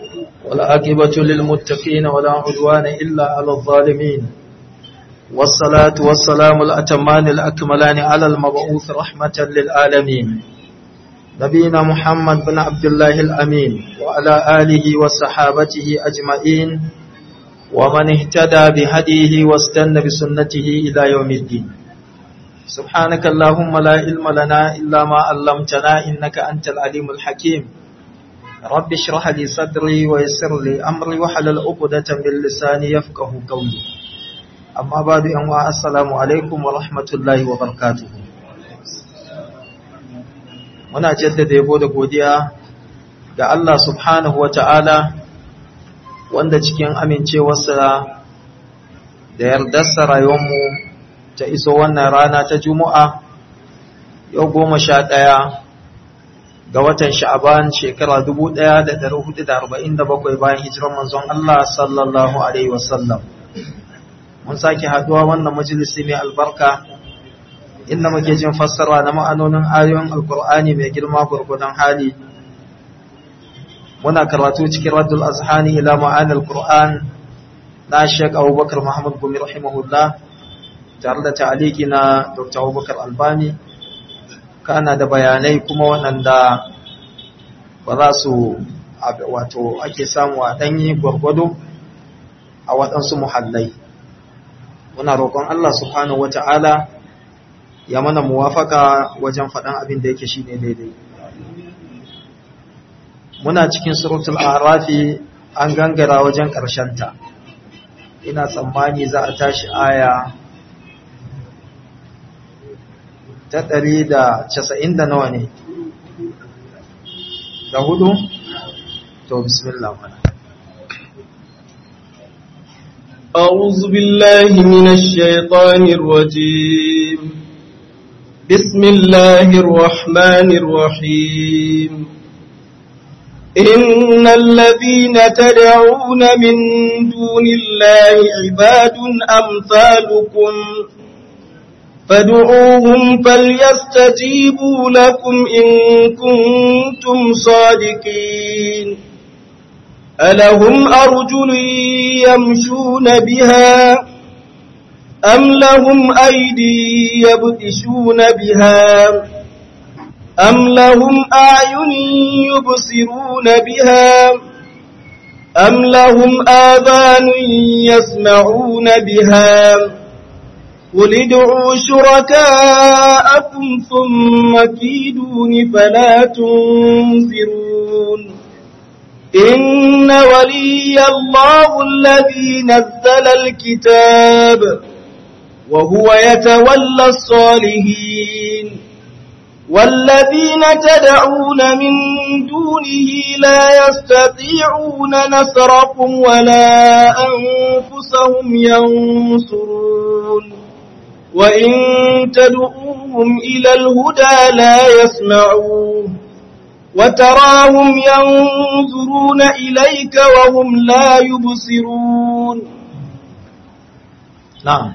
والعاقبة للمتقين ولا عدوان إلا على الظالمين والصلاة والسلام الأتمان الأكملان على المبعوث رحمة للعالمين نبينا محمد بن عبد الله الأمين وعلى آله وصحابته أجمعين ومن اهتدى بهديه واستنى بسنته إلى يوم الدين سبحانك اللهم لا علم لنا إلا ما علمتنا إنك أنت العليم الحكيم رب اشرح لي صدري ويسر لي أمري وحلل عقدة من لساني يفقه قولي أما بعد أنواع السلام عليكم ورحمة الله وبركاته muna jaddada yabo da godiya ga Allah subhanahu wa ta'ala wanda cikin amincewarsa da yardarsa rayuwarmu ta iso wannan rana ta Juma'a yau goma sha ɗaya ga watan sha'aban shekara dubu ɗaya da ɗari hudu da arba'in da bakwai bayan hijirar manzon Allah sallallahu Alaihi wasallam. Mun sake haɗuwa wannan majalisi mai albarka inda muke jin fassara na ma'anonin ayoyin alkur'ani mai girma gurgudan hali muna karatu cikin raddul azhani ila ma'anil qur'an na Sheikh Abubakar Muhammad Gumi rahimahullah tare da ta'aliki na Dr. Abubakar Albani kana da bayanai kuma waɗanda ba za su wato ake samu a ɗanyi gwargwado a waɗansu muhallai muna roƙon Allah subhanahu wata'ala ya mana muwafaka wajen faɗan abin da yake shine daidai muna cikin suratul arafi an gangara wajen ta. ina tsammani za a tashi aya ta ɗari da casa'in da nawa ne da hudu to bismillah mana أعوذ بالله من الشيطان الرجيم بسم الله الرحمن الرحيم إن الذين تدعون من دون الله عباد أمثالكم فادعوهم فليستجيبوا لكم إن كنتم صادقين ألهم أرجل يمشون بها أم لهم أيدي يبتشون بها أم لهم أعين يبصرون بها أم لهم آذان يسمعون بها قل ادعوا شركاءكم ثم كيدون فلا تنذرون إن ولي الله الذي نزل الكتاب وهو يتولى الصالحين والذين تدعون من دونه لا يستطيعون نصركم ولا أنفسهم ينصرون وإن تدعوهم إلى الهدى لا يسمعون وتراهم ينظرون إليك وهم لا يبصرون نعم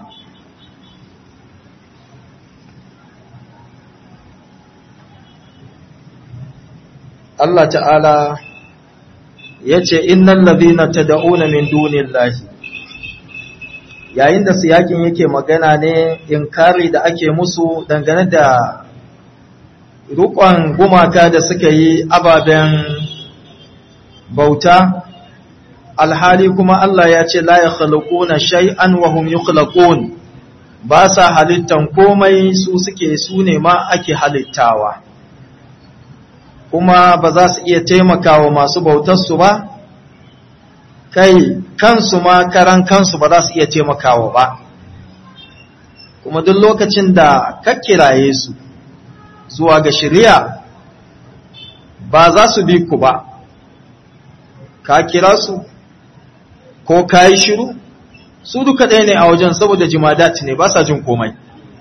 Allah ta'ala ya ce, Innan labina ta da'una min dunin lahi, yayin da siyakin yake magana ne inkari da ake musu dangane da rukon gumaka da suka yi ababen bauta, alhali kuma Allah ya ce, La ya na shay'an wa hum yukhlaqun ba sa halittan komai su suke su ne ma ake halittawa. kuma ba za su iya taimakawa masu bautarsu ba, kai kansu ma karan kansu ba za su iya taimakawa ba, kuma duk lokacin da ka kiraye su zuwa ga shirya ba za su bi ku ba, ka kira su ko ka yi shiru, su duka ɗaya ne a wajen saboda jimadat ne ba sa jin komai.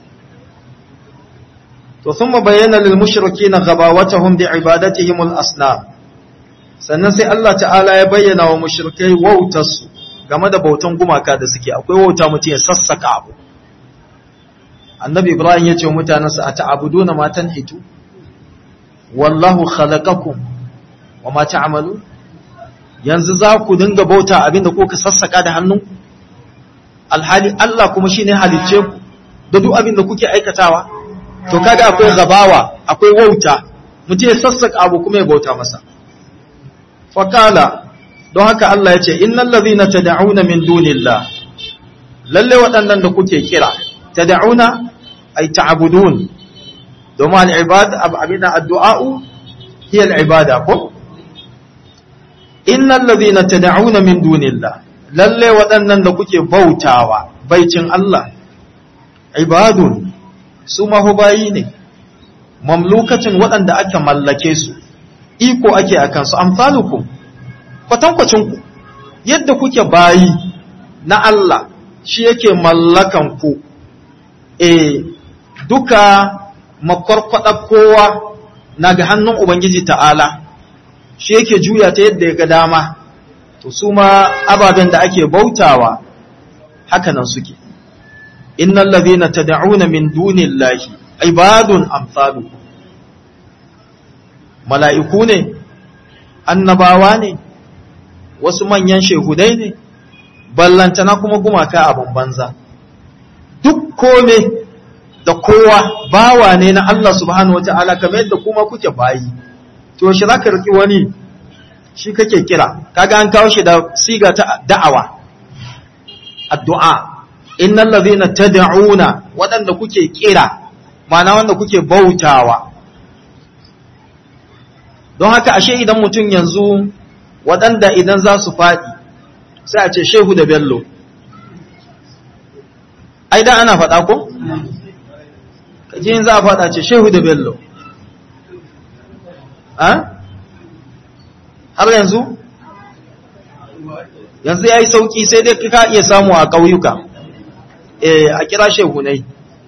to thumma bayyana lil mushrikeena ghabawatahum bi ibadatihim al asnam sannan sai Allah ta'ala ya bayyana wa mushrikai wautarsu game da bautan gumaka da suke akwai wauta mutum ya sassaka abu annabi ibrahim ya ce wa mutanensa a ta'abuduna ma tanhitu wallahu khalaqakum wa ma ta'malu yanzu za ku dinga bauta abinda kuka sassaka da hannu alhali Allah kuma shine halicce ku da duk abinda kuke aikatawa to kaga akwai gabawa akwai wauta mutum ya sassaka abu kuma ya bauta masa fakala don haka Allah ya ce innal ladhina tad'una min dunillah lalle waɗannan da kuke kira tad'una ay ta'budun domin al-ibad abina addu'a'u hiya al-ibada ko innal ladhina tad'una min dunillah lalle waɗannan da kuke bautawa baicin Allah ibadun su mahubayi ne mamlukacin waɗanda aka mallake su iko ake akan su amsalukum kwatankwacin ku yadda kuke bayi na Allah shi yake mallakan ku e duka makwarkwada kowa na ga hannun ubangiji ta'ala shi yake juya ta yadda ya ga dama to su ma ababen da ake bautawa haka nan suke innal ladhina tad'una min dunillahi ibadun amsalu mala'iku ne annabawa ne wasu manyan shehudai ne ballantana kuma gumaka abin banza duk kome da kowa bawa ne na Allah subhanahu wata'ala kamar yadda kuma kuke bayi to shi zaka riki wani shi kake kira kaga an kawo shi da siga ta da'awa addu'a innal ladhina tad'una wadanda kuke kira ma'ana wanda kuke bautawa don haka ashe idan mutum yanzu waɗanda idan za su faɗi sai a ce shehu da bello ai da ana faɗa ko? kaji yin za a faɗa ce shehu da bello har yanzu? yanzu ya yi sauƙi sai dai ka iya samu a ƙauyuka a kira shehunai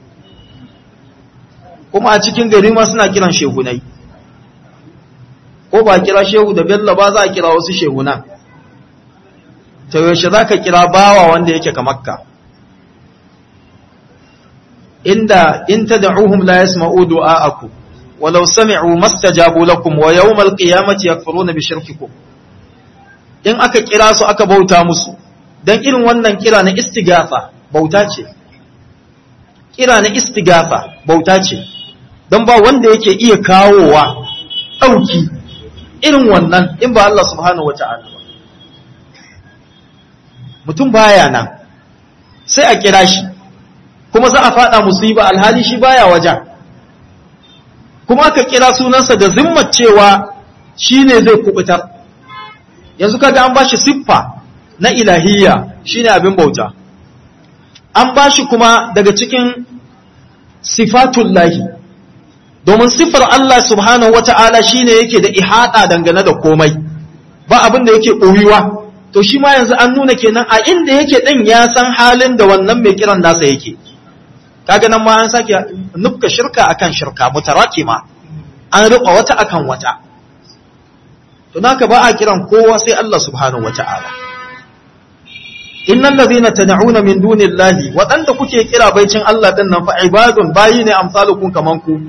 kuma a cikin gari ma suna kiran shehunai ko ba kira shehu da bello ba za a kira wasu shehuna ta yaushe za ka kira bawa wanda yake ka makka inda in ta da'uhum la yasma'u du'a'akum walau sami'u mastajabu lakum wa yawmal qiyamati yakfuruna bi shirkikum in aka kira su aka bauta musu dan irin wannan kira na istighatha bauta ce kira na istighatha bauta ce dan ba wanda yake iya kawowa dauki irin wannan in ba Allah subhanahu wata'ala ba mutum baya nan sai a kira shi kuma za a fada musiba alhali shi baya wajen kuma aka kira sunansa da zimmar cewa shi ne zai kubutar yanzu kaga an bashi siffa na ilahiyya shine abin bauta an bashi kuma daga cikin sifatullahi domin siffar Allah subhanahu wata'ala shine yake da ihada dangane da komai ba abin da yake ɓoyuwa to shi ma yanzu an nuna kenan a inda yake ɗin ya san halin da wannan mai kiran nasa yake kaga nan ma an sake nufka shirka akan shirka mutarakima an riƙa wata akan wata to naka ba a kiran kowa sai Allah subhanahu wata'ala innal ladhina tad'una min dunillahi waɗanda kuke kira baicin Allah din nan fa ibadun bayi ne amsalukum kaman ku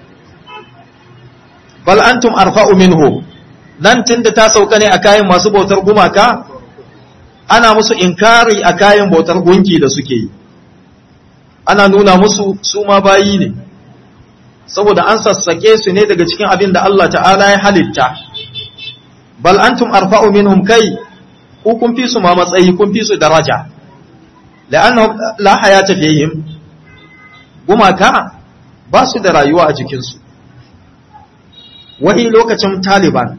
bal antum arfa'u minhu nan tunda ta sauka ne a kayan masu bautar gumaka ana musu inkari a kayan bautar gunki da suke yi ana nuna musu su ma bayi ne saboda an sassake su ne daga cikin abin da Allah ta'ala ya halitta bal antum arfa'u minhum kai ku kun fi su ma matsayi kun fi su daraja la'annahum la hayata fihim gumaka ba su da rayuwa a jikinsu wani lokacin taliban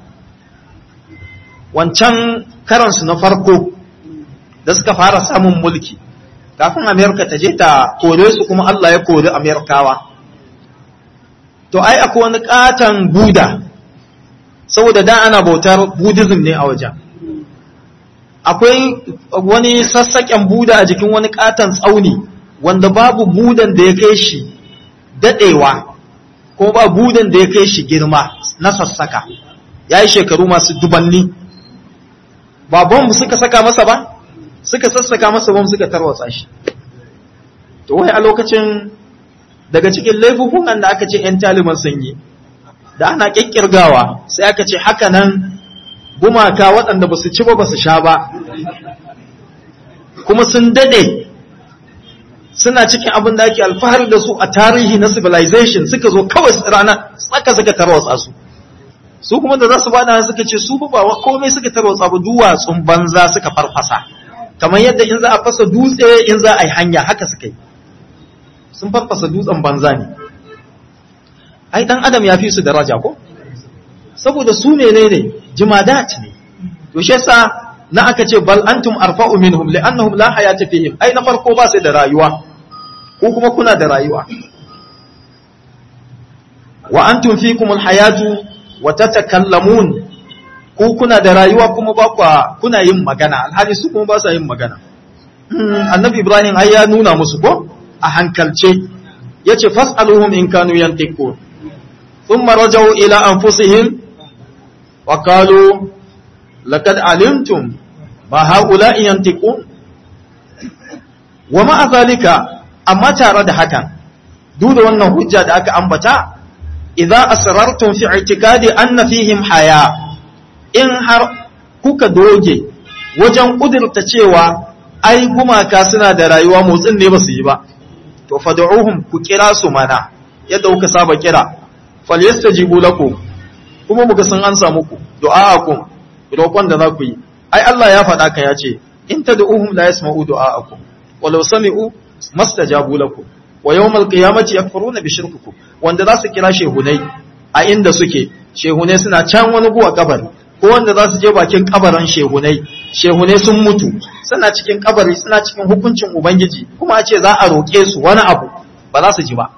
wancan karansu na farko da suka fara samun mulki kafin amerika ta je ta kore su kuma allah ya kori amerikawa to ai akwai wani katon buda saboda da ana bautar buddhism ne a wajen akwai wani sassaƙen buda a jikin wani katon tsauni wanda babu budan da ya kai shi daɗewa ko ba budan da ya kai shi girma na sassaka ya yi shekaru masu dubanni ba bom suka saka masa ba suka sassaka masa bom suka tarwatsa shi to wai a lokacin daga cikin laifukan da aka ce 'yan taliban sun yi da ana ƙirƙirgawa sai aka ce haka nan gumaka waɗanda ba su ci ba ba su sha ba kuma sun dade suna cikin abin da ake alfahari da su a tarihi na civilization suka zo kawai rana tsaka suka tarwatsa su su kuma da za su bada suka ce su ba komai suka tarwatsa ba duwatsun banza suka farfasa kamar yadda in za a fasa dutse in za a yi hanya haka suka yi sun farfasa dutsen banza ne ai dan adam ya fi su daraja ko saboda su menene jimadat ne to shi yasa na aka ce bal antum arfa'u minhum li'annahum la hayata fihim ai na farko ba sai da rayuwa ko kuma kuna da rayuwa wa antum fikum alhayatu wa tatakallamun ku kuna da rayuwa kuma ba kwa kuna yin magana alhali su kuma ba sa yin magana annabi ibrahim ai ya nuna musu ko a hankalce yace fas'aluhum in kanu yantiqun thumma rajau ila anfusihim wa qalu laqad alimtum ma haula'i yantiqun wa ma'a zalika amma tare da hakan duk da wannan hujja da aka ambata idza asrartum fi i'tikadi anna fihim haya in har kuka doge wajen kudurta cewa ai gumaka suna da rayuwa motsin ne ba su yi ba to fad'uhum ku kira su mana yadda kuka saba kira falyastajibu lakum kuma muga sun ansa muku du'a'akum roƙon da za ku yi ai Allah ya faɗa ka ya ce in tad'uhum la yasma'u du'a'akum walau sami'u mastajabu lakum wa yawmal qiyamati yakfuruna bi shirkikum wanda za su kira shehunai a inda suke shehunai suna can wani guwa kabari ko wanda za su je bakin kabarin shehunai shehunai sun mutu suna cikin kabari suna cikin hukuncin ubangiji kuma a ce za a roƙe su wani abu ba za su ji ba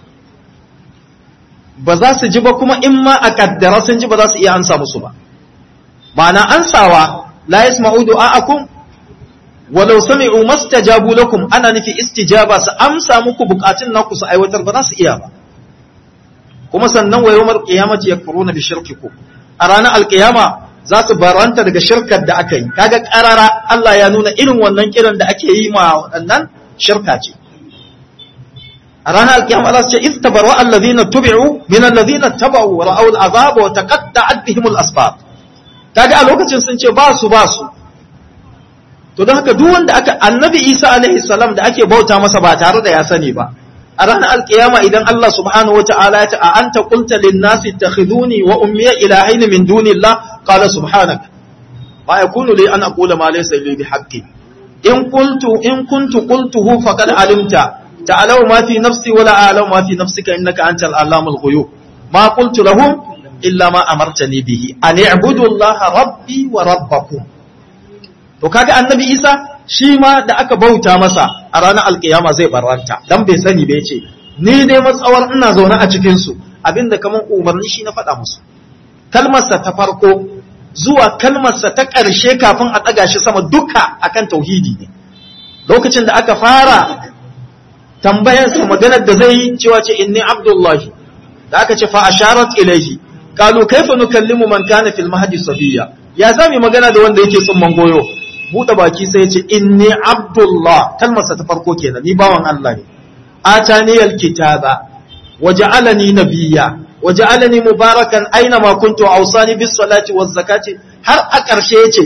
ba za su ji ba kuma in ma a kaddara sun ji ba za su iya ansa musu ba ma'ana ansawa la yasma'u du'a'akum walau sami'u mastajabu lakum ana nufi istijaba su amsa muku bukatun naku su aiwatar ba za su iya ba kuma sannan wa yawmal qiyamati yakfuruna bi shirkikum a ranar alkiyama za su baranta daga shirkar da aka yi kaga karara Allah ya nuna irin wannan kiran da ake yi ma waɗannan shirka ce a ranar alkiyama za su ce istabarwa allazina tubi'u min allazina taba'u wa ra'aw al'azaba wa taqatta'at bihim al-asbab kaga a lokacin sun ce ba su ba su to don haka duk wanda aka annabi Isa alaihi salam da ake bauta masa ba tare da ya sani ba a ranar alkiyama idan Allah subhanahu wata'ala ya ce a anta qulta lin nasi ittakhiduni wa ummiya ilahayn min dunillah qala subhanak ma yakunu li an aqula ma laysa li bihaqqi in qultu in kuntu qultuhu faqad alimta ta'lamu ma fi nafsi wa la a'lamu ma fi nafsika innaka antal allamul ghuyub ma qultu lahum illa ma amartani bihi an i'budu allaha rabbi wa rabbakum to kaga annabi Isa shi ma da aka bauta masa a ranar alkiyama zai barranta dan bai sani bai ce ni dai matsawar ina zaune a cikin su abinda kaman umarni shi na faɗa musu kalmarsa ta farko zuwa kalmarsa ta ƙarshe kafin a ɗaga shi sama duka akan tauhidi ne lokacin da aka fara tambayarsa maganar da zai yi cewa ce inni abdullahi da aka ce fa asharat ilaihi qalu kaifa nukallimu man kana fil mahdi sabiya ya zami magana da wanda yake tsumman goyo buɗe baki sai ya ce inni abdullah kalmarsa ta farko kenan ni bawan Allah ne atani alkitaba waja'alani nabiyya waja'alani mubarakan aina ma kuntu awsani bis salati waz zakati har a ƙarshe yace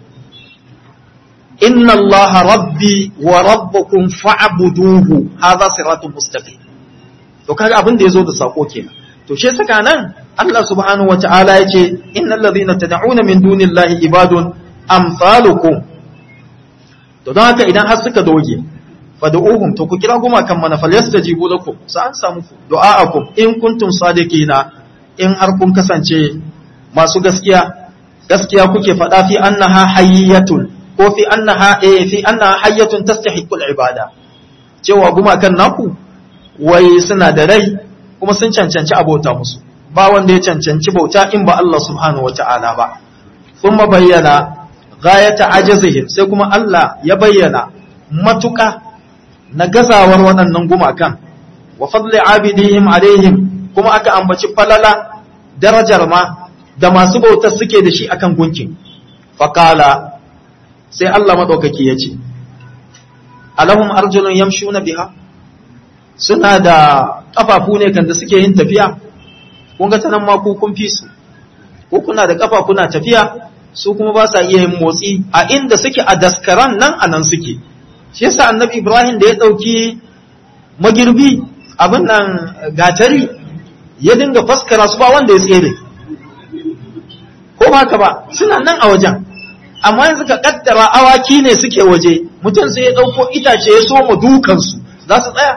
inna allaha rabbi wa rabbukum fa'buduhu hadha siratun mustaqim to kaga abin da yazo da sako kenan to she saka nan Allah subhanahu wata'ala yace innal ladhina tad'una min dunillahi ibadun amsalukum to don haka idan har suka doge fad'uhum to ku kira goma kan mana falyastajibu lakum sa an samu du'a'akum in kuntum sadiqina in har kun kasance masu gaskiya gaskiya kuke faɗa fi annaha hayyatun ko fi annaha eh fi annaha hayyatun tastahiqul ibada cewa guma kan naku wai suna da rai kuma sun cancanci abota musu ba wanda ya cancanci bauta in ba Allah subhanahu wata'ala ba thumma bayyana ghayata ajazihim sai kuma Allah ya bayyana matuka na gazawar waɗannan gumakan wa fadli abidihim alaihim kuma aka ambaci falala darajar ma da masu bautar suke da shi akan gunkin faqala sai Allah madaukaki ya ce alahum arjulun yamshuna biha suna da kafafu ne kan da suke yin tafiya kun ga tanan ma ku kun fi su ko kuna da kafa kuna tafiya su kuma ba sa iya yin motsi a inda suke a daskaran nan a nan suke shi yasa annabi ibrahim da ya ɗauki magirbi abin nan gatari ya dinga faskara su ba wanda ya tsere ko ba ka ba suna nan a wajen amma yanzu ka kaddara awaki ne suke waje mutum sai ya ɗauko itace ya soma dukansu za su tsaya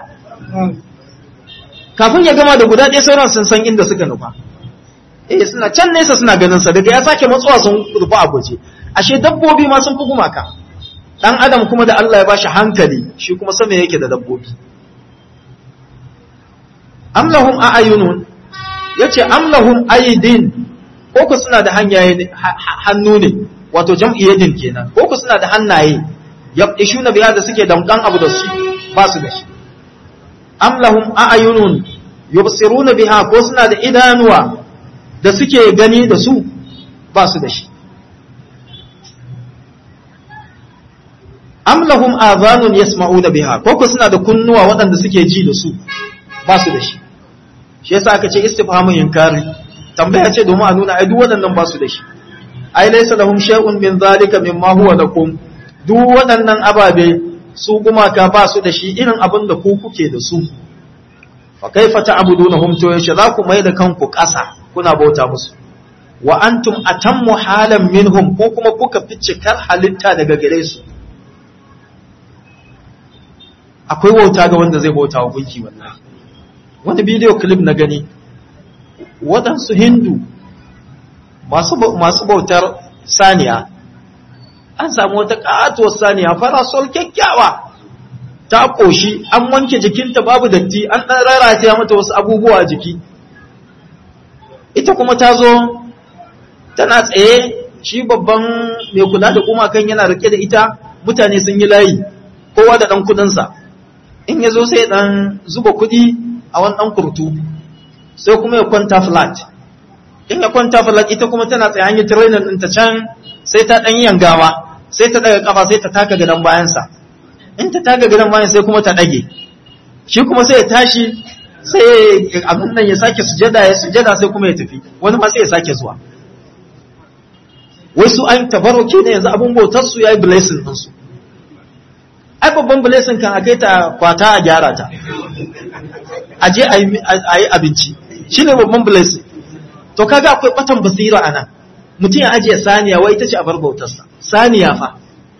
kafin ya gama da guda ɗaya sauran sun san inda suka nufa eh suna can nesa suna ganin sa daga ya sake matsuwa sun rufa a guje ashe dabbobi ma sun fi gumaka dan adam kuma da Allah ya bashi hankali shi kuma sama yake da dabbobi am lahum a'yunun yace am lahum aydin ko ku suna da hanyaye hannu ne wato jam'i yadin kenan ko ku suna da hannaye yabishuna biya da suke damkan abu da su ba su da shi am lahum a'yunun yubsiruna biha ko suna da idanuwa da suke gani da su ba su da shi am lahum adhanun yasma'una biha ko ko suna da kunnuwa waɗanda suke ji da su ba su da shi shi yasa aka ce istifhamu inkari tambaya ce domin a nuna ai duk waɗannan ba su da shi ai laysa lahum shay'un min zalika mimma huwa lakum duk waɗannan ababe su gumaka ba su da shi irin abin da ku kuke da su fa kaifa ta'budunahum to yace za ku mai da kanku ƙasa kuna bauta musu wa antum atammu halan minhum ko kuma kuka fi cikar halitta daga gare su akwai wauta ga wanda zai bauta wa gunki wallahi wani bidiyo clip na gani waɗansu hindu masu bautar saniya an samu wata ƙatuwar saniya farasol kyakkyawa ta ƙoshi an wanke jikinta babu datti an ɗan rarrata mata wasu abubuwa a jiki ita kuma ta zo tana tsaye shi babban mai kula da gumakan yana rike da ita mutane sun yi layi kowa da ɗan kudinsa in ya zo sai ɗan zuba kuɗi a wani ɗan kurtu sai kuma ya kwanta flat in ya kwanta flat ita kuma tana tsaye hanyar trainer ɗin ta can sai ta ɗan yangawa sai ta ɗaga ƙafa sai ta taka gadon bayansa in ta taka gadon bayan sai kuma ta ɗage shi kuma sai ya tashi sai abin nan ya sake sujada ya sujada sai kuma ya tafi wani ma sai ya sake zuwa wai su an tabaroke ne yanzu abin bautar su yayi blessing din su ai babban blessing kan akai ta kwata a gyara ta a je a yi abinci shine babban blessing to kaga akwai batan basira anan mutum ya ajiye saniya wai ita ce a bar bautarsa saniya fa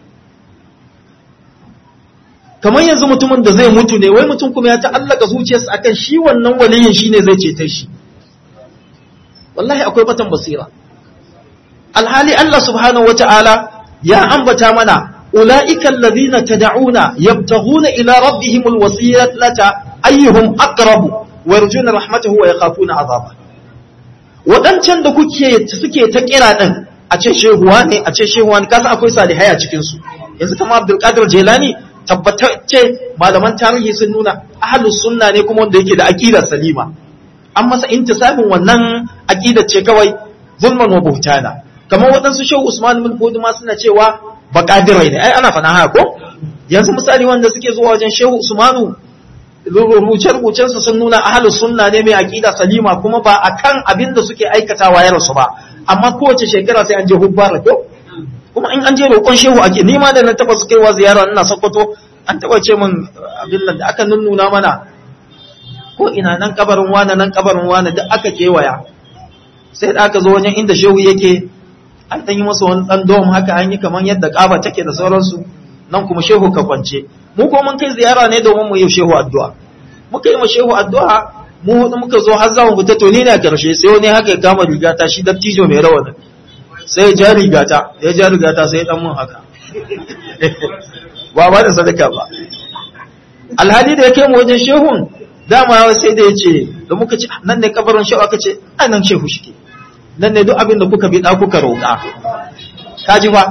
kamar yanzu mutumin da zai mutu ne wai mutum kuma ya ta'allaka zuciyarsa akan shi wannan waliyin shine zai ceta shi wallahi akwai batan basira alhali Allah subhanahu wata'ala ya ambata mana ulaika alladhina tad'una yabtaghuna ila rabbihim alwasilata ayyuhum aqrabu wa yarjuna rahmatahu wa yakhafuna azaba wadancan da kuke suke ta kira din a ce shehuwa ne a ce shehuwa ne kasa akwai salihai a cikin su yanzu kamar Abdul Qadir Jilani tabbatacce malaman tarihi sun nuna ahlus sunna ne kuma wanda yake da aqida salima an masa intisabin wannan aqidar ce kawai zulman wa buhtana kamar waɗansu shehu Usman bin Fodi ma suna cewa baƙadirai ne ai ana faɗa haka ko yanzu misali wanda suke zuwa wajen shehu Usmanu rubuce-rubucen su sun nuna ahlus sunna ne mai aqida salima kuma ba akan abin da suke aikatawa ya rasu ba amma kowace shekara sai an je hubbara ko kuma in an je roƙon shehu ake ni ma da na taba su kaiwa ziyara ina Sokoto an taba ce min abin nan da aka nunnuna mana ko ina nan kabarin wani nan kabarin wani duk aka kewaya sai da aka zo wajen inda shehu yake an ɗan yi masa wani ɗan dom haka an yi kamar yadda ƙaba take da sauransu nan kuma shehu ka kwance mu ko mun kai ziyara ne domin mu yi shehu addu'a muka yi ma shehu addu'a mu hudu muka zo har za mu fita to ni ne a karshe sai wani haka ya kama rigata shi dattijo mai rawani sai ya ja rigata ya ja rigata sai ya dan mun haka ba ba da sadaka ba alhali da ya kai mu wajen shehun dama sai da ya ce da muka ce nan ne kabarin shehu aka ce a nan shehu shi ke nan ne duk abin da kuka bi da kuka roƙa kaji fa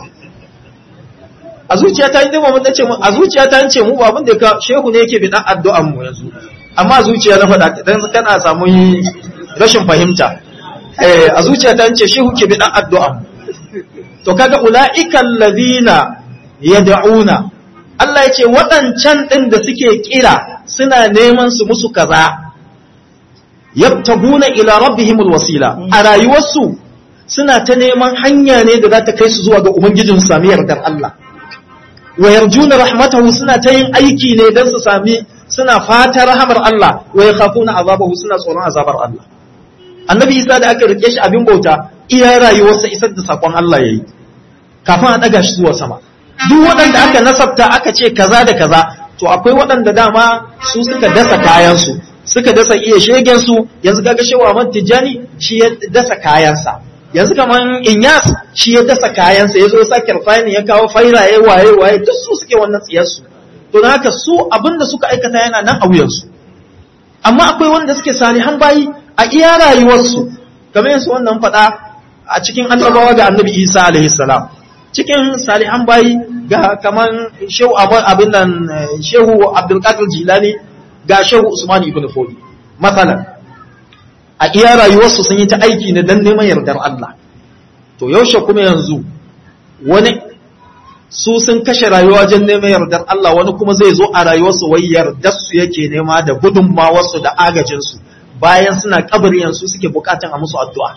a zuciya ta yi mun nace mu a zuciya ta ce mu ba abin da ka shehu ne yake bi dan addu'an mu yanzu amma zuciya na faɗa dan kana samu rashin fahimta eh a zuciya ta ce shehu ke bi dan addu'an mu to kaga ulaika alladhina yad'una Allah ya ce waɗancan ɗin da suke kira suna neman su musu kaza yabtaguna ila rabbihimul wasila a rayuwarsu suna ta neman hanya ne da za ta kai su zuwa ga ubangijin su sami yardar Allah wa yarjuna rahmatahu suna ta yin aiki ne don su sami suna fata rahamar Allah wa yakhafuna azabahu suna tsoron azabar Allah annabi Isa da aka rike shi abin bauta iya rayuwarsa isar da sakon Allah yayi kafin a daga shi zuwa sama duk waɗanda aka nasabta aka ce kaza da kaza to akwai waɗanda dama su suka dasa kayansu suka dasa iya shegensu yanzu kaga shewa Ahmad Tijjani shi ya dasa kayansa yanzu kaman Inyas shi ya dasa kayansa ya zo sa kirfani ya kawo fairaye waye waye duk su suke wannan tsiyarsu to don haka su abinda suka aikata yana nan a wuyansu amma akwai wanda suke salihan bayi a iya rayuwarsu kamar yanzu wannan faɗa a cikin annabawa ga annabi Isa alaihi salam cikin salihan bayi ga kaman shehu abin nan shehu abdulkadir jilani ga shehu usman ibn fodi matsalan a iya rayuwarsu sun yi ta aiki ne don neman yardar Allah to yaushe kuma yanzu wani su sun kashe rayuwa wajen neman yardar Allah wani kuma zai zo a rayuwarsu wai yardar su yake nema da gudunmawarsu da agajinsu bayan suna kabari yanzu suke bukatan a musu addu'a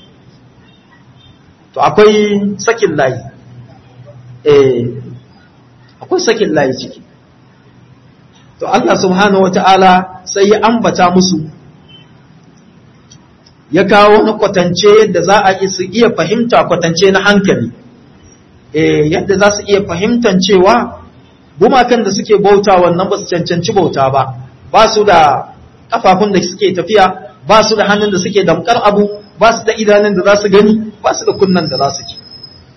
to akwai sakin layi akwai sakin layi ciki to Allah subhanahu wata'ala sai ya ambata musu ya kawo na kwatance yadda za a su iya fahimta kwatance na hankali yadda za su iya fahimtan cewa gumakan da suke bauta wannan ba su cancanci bauta ba ba su da kafafun da suke tafiya ba su da hannun da suke damkar abu ba su da idanun da za su gani ba su da kunnan da za su ji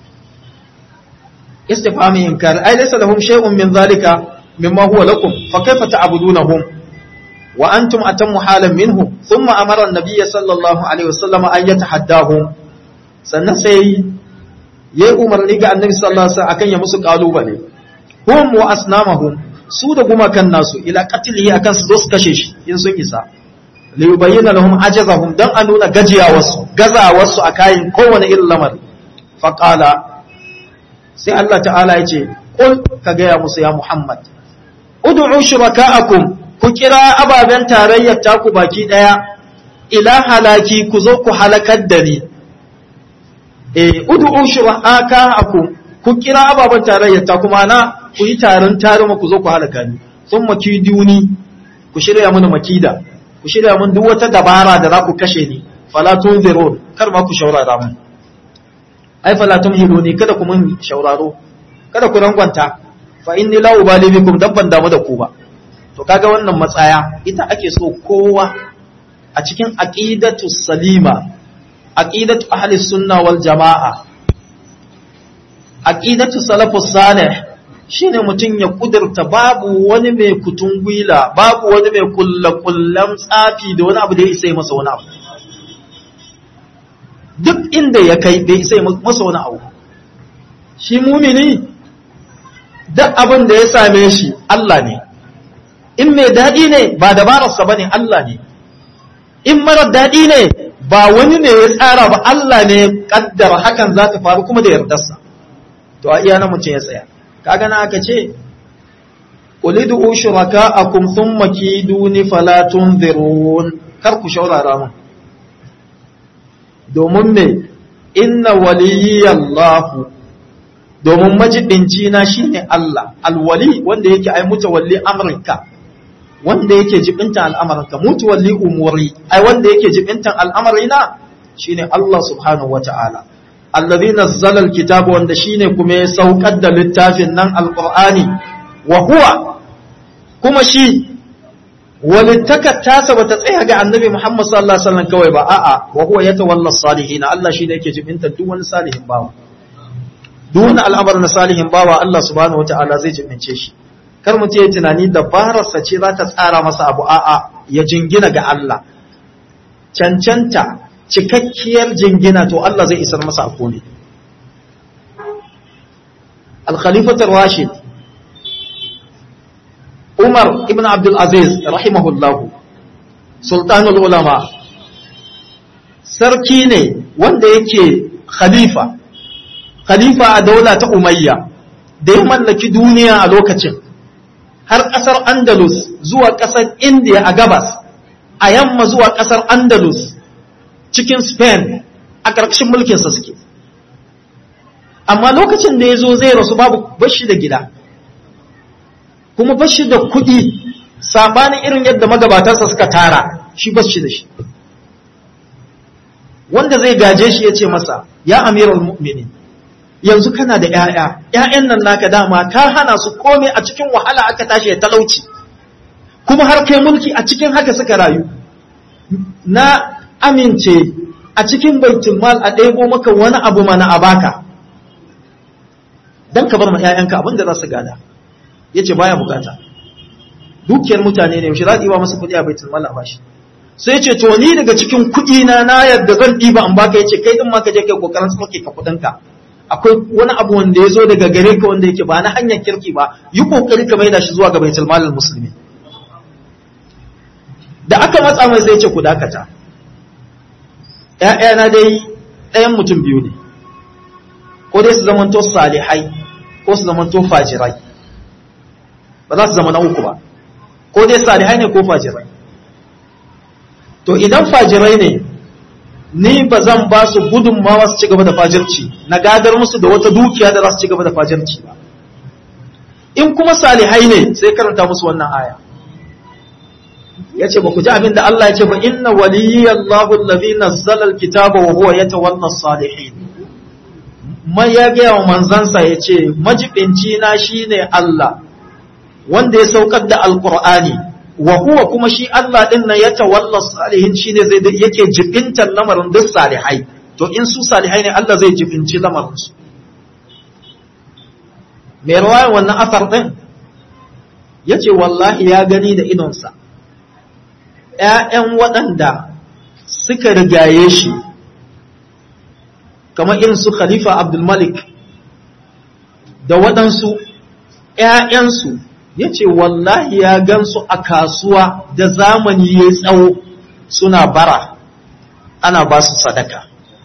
استفهام إنكار أي ليس لهم شيء من ذلك مما هو لكم فكيف تعبدونهم وأنتم أتم حالا منه ثم أمر النبي صلى الله عليه وسلم أن يتحداهم سنسي ya umarni ga annabi sallallahu alaihi wasallam akan ya musu kalubale hum wa asnamahum su da gumakan nasu ila qatlihi akan su su kashe shi in sun isa li yubayyana lahum ajazahum dan a nuna gajiyawarsu gazawarsu a kayan kowane irin lamari faqala sai Allah ta'ala ya ce qul ka gaya musu ya Muhammad ud'u shuraka'akum ku kira ababen tarayyar taku baki daya ila halaki ku zo ku halakar da ni eh ud'u shuraka'akum ku kira ababen tarayyar taku mana ku yi taron taruma ku zo ku halaka ni thumma kiduni ku shirya mun makida ku shirya mun duk wata dabara da za ku kashe ni fala tunzirun kar ma ku shaurara mun ai fala tumhiluni kada ku mun shauraro kada ku rangwanta fa inni la ubali bikum dabban damu da ku ba to kaga wannan matsaya ita ake so kowa a cikin aqidatu salima aqidatu ahli sunna wal jamaa aqidatu salafus salih shine mutum ya kudurta babu wani mai kutungwila babu wani mai kullakullan tsafi da wani abu da ya isa masa wani abu duk inda ya kai bai sai masa wani abu shi mumini duk abin da ya same shi Allah ne in mai daɗi ne ba dabararsa ba ne Allah ne in marar daɗi ne ba wani ne ya tsara ba Allah ne ƙaddara hakan za ta faru kuma da yardarsa to a iya na mutum ya tsaya kaga na aka ce ulidu shuraka'akum thumma kiduni fala tunzirun kar ku shaurara mun domin me inna waliyallahu domin majibinci na shine Allah alwali wanda yake ai mutawalli amrinka wanda yake jibintan al'amarinka mutawalli umuri ai wanda yake jibintan al'amarina shine Allah subhanahu wata'ala allazi nazzala alkitaba wanda shine kuma ya saukar da littafin nan alqur'ani wa huwa kuma shi walittakar tasa bata tsaya ga annabi Muhammad sallallahu alaihi wasallam kawai ba a'a wa huwa yatawalla salihin Allah shine yake jibinta duk wani salihin bawa duk wani al'amarin salihin bawa Allah subhanahu wataala zai jibince shi kar mu ce tunani dabararsa ce za ta tsara masa abu a'a ya jingina ga Allah cancanta cikakkiyar jingina to Allah zai isar masa a kone al-khalifatu rashid Umar ibn Abdul Aziz rahimahullahu sultanul ulama sarki ne wanda yake khalifa khalifa a daula ta Umayya da ya mallaki duniya a lokacin har ƙasar Andalus zuwa ƙasar India a gabas a yamma zuwa ƙasar Andalus cikin Spain a a ƙarƙashin mulkinsa suke amma lokacin da ya zo zai rasu babu bashi da gida kuma bashi da kuɗi sabanin irin yadda magabatansa suka tara shi bashi da shi wanda zai gaje shi ya ce masa ya amiral mu'mini yanzu kana da ‘ya'ya ‘ya'yan nan naka dama ka hana su kome a cikin wahala aka tashi ya talauci kuma har kai mulki a cikin haka suka rayu na amince a cikin baitul mal a ɗebo maka wani abu mana a baka don ka bar ma ‘ya'yanka abin da za su gada ya ce baya bukata dukiyar mutane ne yaushe za a ɗiba masa kuɗi a baitul mal a bashi sai ce to ni daga cikin kuɗi na na yadda zan ɗiba an baka ya ce kai ɗin ma ka je kai kokarin sauke ka kuɗinka akwai wani abu wanda ya zo daga gare ka wanda yake ba na hanyar kirki ba yi kokari ka maida shi zuwa ga baitul malal musulmi da aka matsa mai sai ce ku dakata ‘ya'yana dai ɗayan mutum biyu ne ko dai su zamanto salihai ko su zamanto fajirai ba za su zama na uku ba ko dai salihai ne ko fajirai to idan fajirai ne ni ba zan ba su gudunmawa su ci gaba da fajirci na gadar musu da wata dukiya da za su ci gaba da fajirci ba in kuma salihai ne sai karanta musu wannan aya ya ce ba ku ji abin da Allah ya ce ba inna waliyallahu allazi nazzala alkitaba wa huwa yatawalla salihin mai ya ga wa manzansa ya ce majibinci na shine Allah wanda ya saukar da alqur'ani wa huwa kuma shi Allah din nan ya tawalla salihin shine zai yake jibintar lamarin duk salihai to in su salihai ne Allah zai jibinci lamarin su mai rawayan wannan asar din yace wallahi ya gani da idonsa ƴaƴan waɗanda suka rigaye shi kamar irin su khalifa abdul malik da waɗansu ƴaƴansu ya ce wallahi ya gansu a kasuwa da zamani ya tsawo suna bara ana ba su sadaka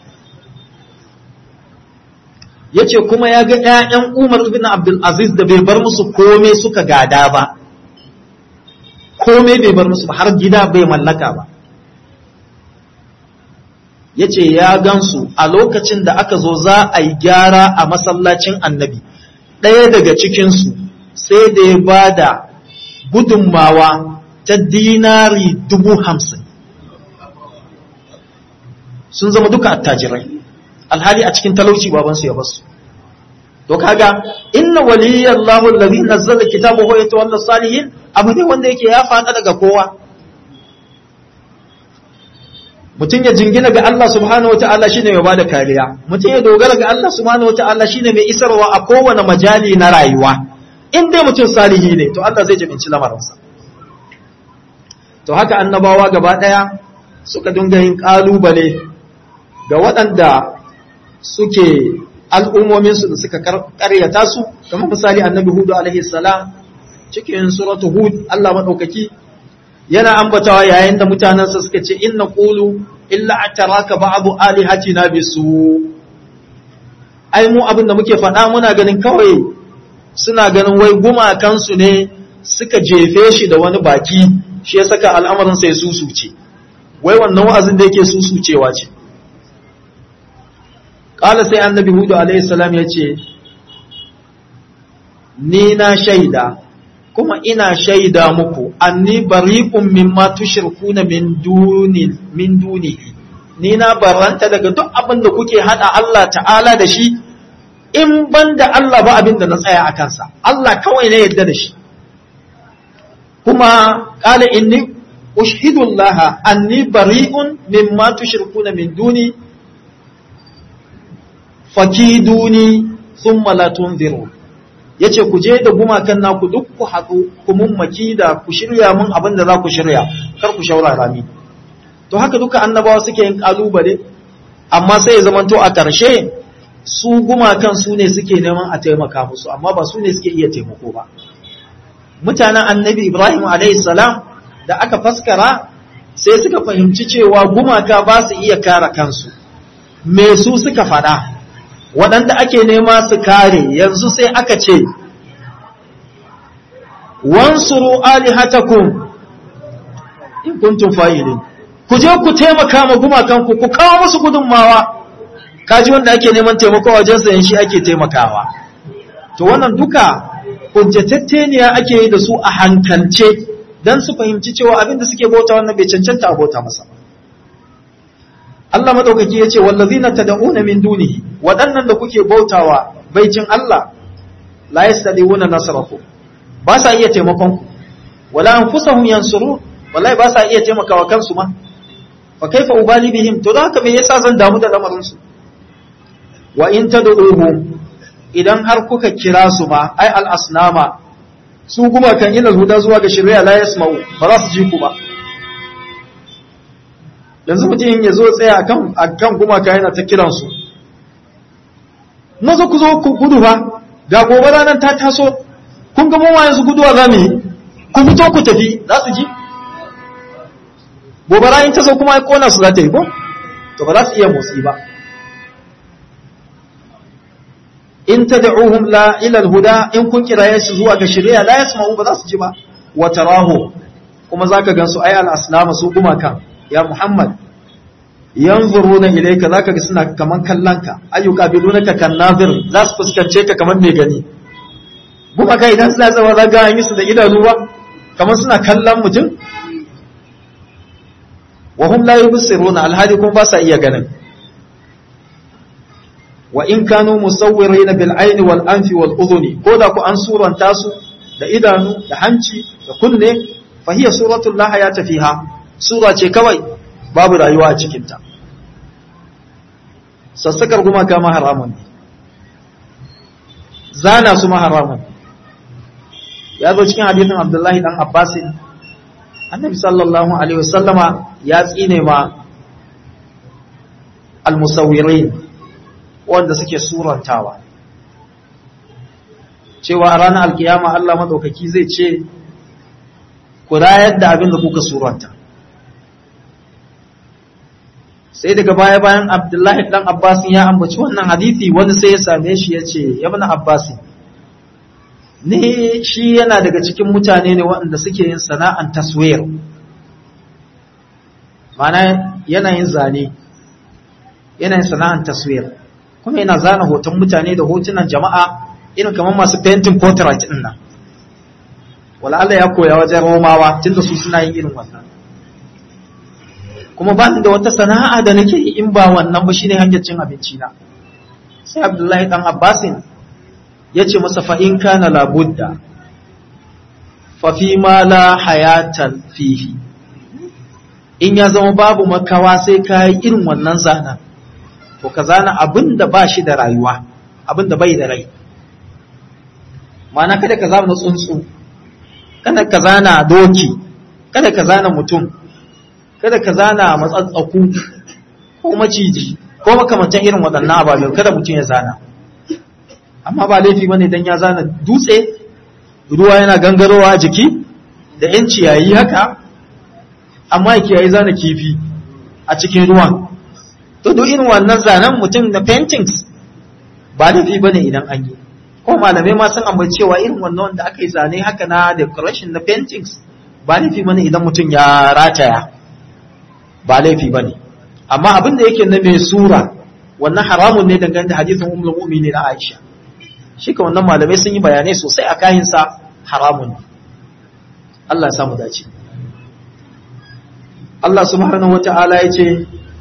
ya ce kuma ya ga ‘ya'yan umar ibn abdulaziz da bai bar musu kome suka gada ba kome bai bar musu ba har gida bai mallaka ba ya ce ya gansu a lokacin da aka zo za a yi gyara a masallacin annabi ɗaya daga cikinsu sai da ya ba da gudunmawa ta dinari dubu hamsin sun zama duka attajirai alhali a cikin talauci babansu ya basu to kaga inna waliyallahu allazi nazzala kitabahu wa yatawalla salihin abu ne wanda yake ya fada daga kowa mutum ya jingina ga Allah subhanahu wataala shine mai bada kariya mutum ya dogara ga Allah subhanahu wataala shine mai isarwa a kowane majali na rayuwa in dai mutum salihi ne to Allah zai jibinci lamarinsa to haka annabawa gaba ɗaya suka dinga yin ƙalubale ga waɗanda suke al'ummominsu da suka ƙaryata su kamar misali annabi hudu alaihi salam cikin suratu hud Allah maɗaukaki yana ambatawa yayin da mutanensa suka ce inna qulu illa ataraka ba'du alihatina bisu ai mu abin da muke faɗa muna ganin kawai suna ganin wai gumakansu ne suka jefe shi da wani baki shi ya saka al'amarin sai susuce wai wannan wa'azin da yake susucewa ce ƙala sai annabi hudu alaihissalam ya ce ni na shaida kuma ina shaida muku anni bari'un mimma tushrikuna min duni min dunihi ni na baranta daga duk abin da kuke hada Allah ta'ala da shi in ban da Allah ba abin da na tsaya a kansa, Allah kawai na yadda da shi. Kuma ƙala inni ushhidullaha anni bari'un mimma tushrikuna min duni fakiduni thumma la tunziru yace ku je da gumakan naku duk ku haɗu ku mun makida ku shirya mun abin da za ku shirya kar ku shaurara ni to haka duka annabawa suke yin kalubale amma sai ya zamanto a ƙarshe su gumakan su ne suke neman a taimaka musu amma ba su ne suke iya taimako ba mutanen annabi ibrahim salam da aka faskara sai suka fahimci cewa gumaka ba su iya kare kansu me su suka faɗa waɗanda ake nema su kare yanzu sai aka ce wansuru alihatakum in kuntum fa'ilin ku je ku taimaka ma gumakanku ku kawo musu gudunmawa kaji wanda ake neman taimako a wajensa yan shi ake taimakawa to wannan duka hujjatatteniya ake yi da su a hankalce don su fahimci cewa abin da suke bauta wannan bai cancanta a bauta masa Allah madaukaki ya ce wallazina tad'una min dunihi waɗannan da kuke bautawa baicin Allah la yastadiuna nasrakum ba sa iya taimakon ku wala anfusahum yansurun wallahi ba sa iya taimakawa kansu ma fa kaifa ubali bihim to haka me yasa zan damu da lamarin su wa in tad'uhum idan har kuka kira su ma ai al asnama su kuma kan ila huda zuwa ga shari'a la yasma'u ba za su ji ku ba yanzu mutum ya zo tsaya akan akan gumaka yana ta kiran su maza ku zo ku gudu fa ga gobe ranar ta taso kun ga mu yanzu guduwa za mu yi ku fito ku tafi za su ji gobara in ta zo kuma ya kona su za ta yi ko to ba za su iya motsi ba in tad'uhum la ila al-huda in kun kiraye su zuwa ga shari'a la yasma'u ba za su ji ba wa tarahu kuma zaka gansu ay al-asnama su gumakan ya muhammad yanzuruna ilayka zaka ga suna kaman kallanka ayyuka bidunaka kan nazir za su fuskance ka kaman mai gani gumaka idan suna tsawa zaga an yi su da idanu ba kaman suna kallon mutum wa hum la yubsiruna alhali kuma ba sa iya ganin wa in kanu musawwirina bil ayni wal anfi wal udhuni ko da ku an suranta su da idanu da hanci da kunne fa hiya suratul la hayata fiha sura ce kawai babu rayuwa a cikin ta sassakar gumaka ma haramun ne zana su ma haramun ya zo cikin hadisin abdullahi dan abbasin annabi sallallahu alaihi wasallama ya tsine ma almusawwirin wanda suke surantawa cewa a ranar alkiyama Allah madaukaki zai ce ku rayar da abin da kuka suranta sai daga baya bayan abdullahi dan abbasin ya ambaci wannan hadithi wani sai ya same shi ya ce ya bana abbasin ne shi yana daga cikin mutane ne waɗanda suke yin sana'an taswir mana yana yin zane yana yin sana'an taswir kuma yana zana hoton mutane da hotunan jama'a irin kamar masu painting portrait din nan wala Allah ya koya wajen romawa tunda su suna yin irin wannan kuma ba da wata sana'a da nake yi in ba wannan ba shine hanyar cin abinci na sai Abdullahi dan Abbasin ya ce masa fa'in kana labudda fafi ma la hayatan fihi in ya zama babu makawa sai ka yi irin wannan zana to ka zana abin da ba shi da rayuwa abin da bai da rai mana kada ka zana tsuntsu kada ka zana doki kada ka zana mutum kada ka zana matsatsaku ko maciji ko makamantan irin waɗannan ababen kada mutum ya zana amma ba laifi bane dan ya zana dutse ruwa yana gangarowa a jiki da yan ciyayi haka amma ya kiyayi zana kifi a cikin ruwan to duk irin wannan zanen mutum na paintings ba laifi bane idan an yi ko malamai ma sun ambaci cewa irin wannan wanda aka yi zane haka na decoration na paintings ba laifi bane idan mutum ya rataya ba laifi bane amma abin da yake na mai sura wannan haramun ne dangane da hadisin ummul mu'minin na Aisha shi ka wannan malamai sun yi bayanai sosai a kayansa haramun Allah ya samu dace Allah subhanahu wata'ala ya ce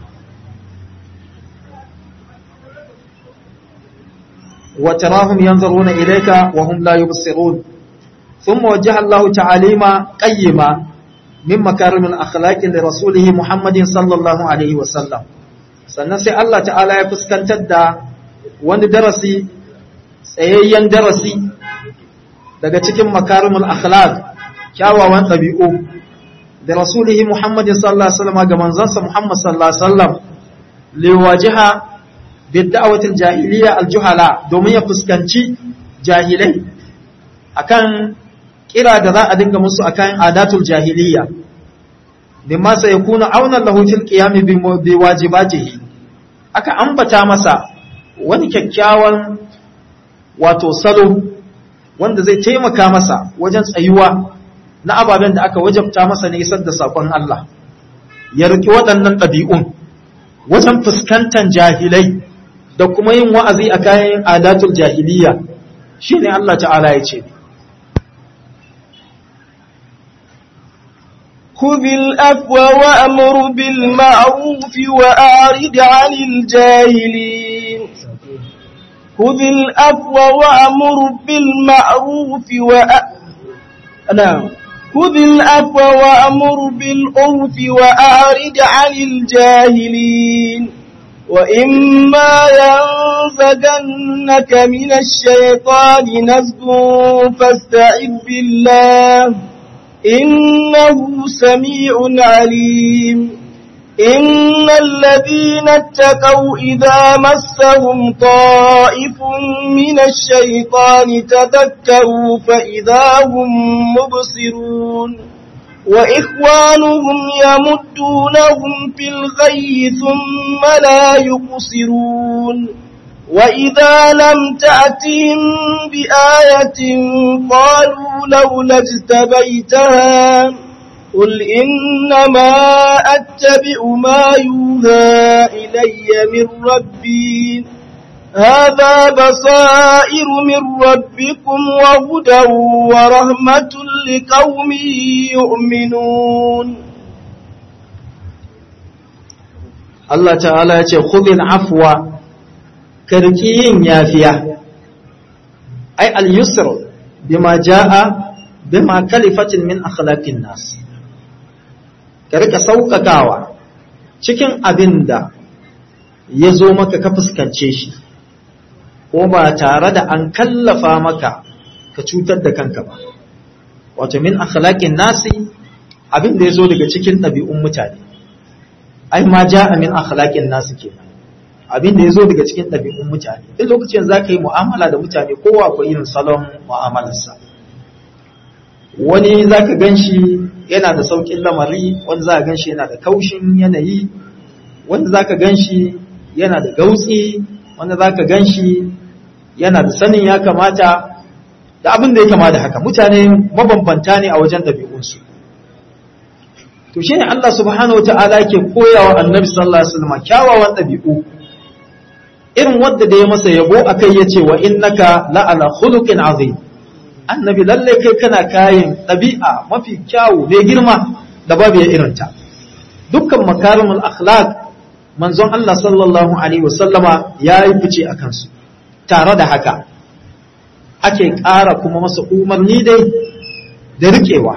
wa tarahum yanzuruna ilayka wa hum la yubsirun thumma wajjaha Allah ta'alima qayyima min makarim al-akhlaq li rasulih Muhammadin sallallahu alaihi wa sallam sannan sai Allah ta'ala ya fuskantar da wani darasi tsayayyen darasi daga cikin makarimul akhlaq kyawawan ɗabi'u da rasulihi Muhammadin sallallahu alaihi wasallam ga manzansa Muhammad sallallahu alaihi wasallam liwajiha bid'awatil jahiliya aljuhala domin ya fuskanci jahilai akan kira da za a dinga musu akan adatul jahiliya bimma sayakunu auna lahu fil qiyam bi wajibatihi aka ambata masa wani kyakkyawan wato salo wanda zai taimaka masa wajen tsayuwa na ababen da aka wajabta masa ne isar da sakon Allah ya riki waɗannan ɗabi'un wajen fuskantar jahilai da kuma yin wa'azi a kayan adatul jahiliya shine Allah ta'ala ya ce خذ الأفو وأمر بالمعروف وأعرض عن الجاهلين خذ الأفو وأمر بالمعروف وأ... نعم خذ الأفو وأمر بالعرف وأعرض عن الجاهلين وإما ينزغنك من الشيطان نزغ فاستعذ بالله إنه سميع عليم إن الذين اتقوا إذا مسهم طائف من الشيطان تذكروا فإذا هم مبصرون وإخوانهم يمدونهم في الغي ثم لا يقصرون وإذا لم تأتهم بآية قالوا لولا اجتبيتها قل إنما أتبع ما يوهى إلي من ربي هذا بصائر من ربكم وهدى ورحمة لقوم يؤمنون Allah ta'ala ya ce khudil afwa karki yin yafiya ai al-yusr bima jaa bima kalifatin min akhlaqin nas ka rika sauƙaƙawa cikin abin da ya zo maka ka fuskance shi ko ba tare da an kallafa maka ka cutar da kanka ba wato min akhlaqin nasi abin da ya zo daga cikin ɗabi'un mutane ai ma ja'a min akhlaqin nasi kenan abin da ya zo daga cikin ɗabi'un mutane duk lokacin za ka yi mu'amala da mutane kowa akwai irin salon mu'amalarsa wani za ka gan shi yana da sauƙin lamari wani za ka gan shi yana da kaushin yanayi wani za ka gan shi yana da gautsi wani za ka gan shi yana da sanin ya kamata da abin da ya kama da haka mutane mabambanta ne a wajen ɗabi'unsu to shi ne Allah subhanahu wa ta'ala ke koyawa annabi sallallahu alaihi wasallam kyawawan ɗabi'u irin wadda da ya masa yabo akai yace wa innaka la'ala khuluqin azim annabi lalle kai kana kayan ɗabi'a mafi kyawu mai girma da babu ya irinta dukkan makarimul akhlaq manzon Allah sallallahu alaihi wasallama ya yi fice a kansu tare da haka ake ƙara kuma masa umarni dai da riƙewa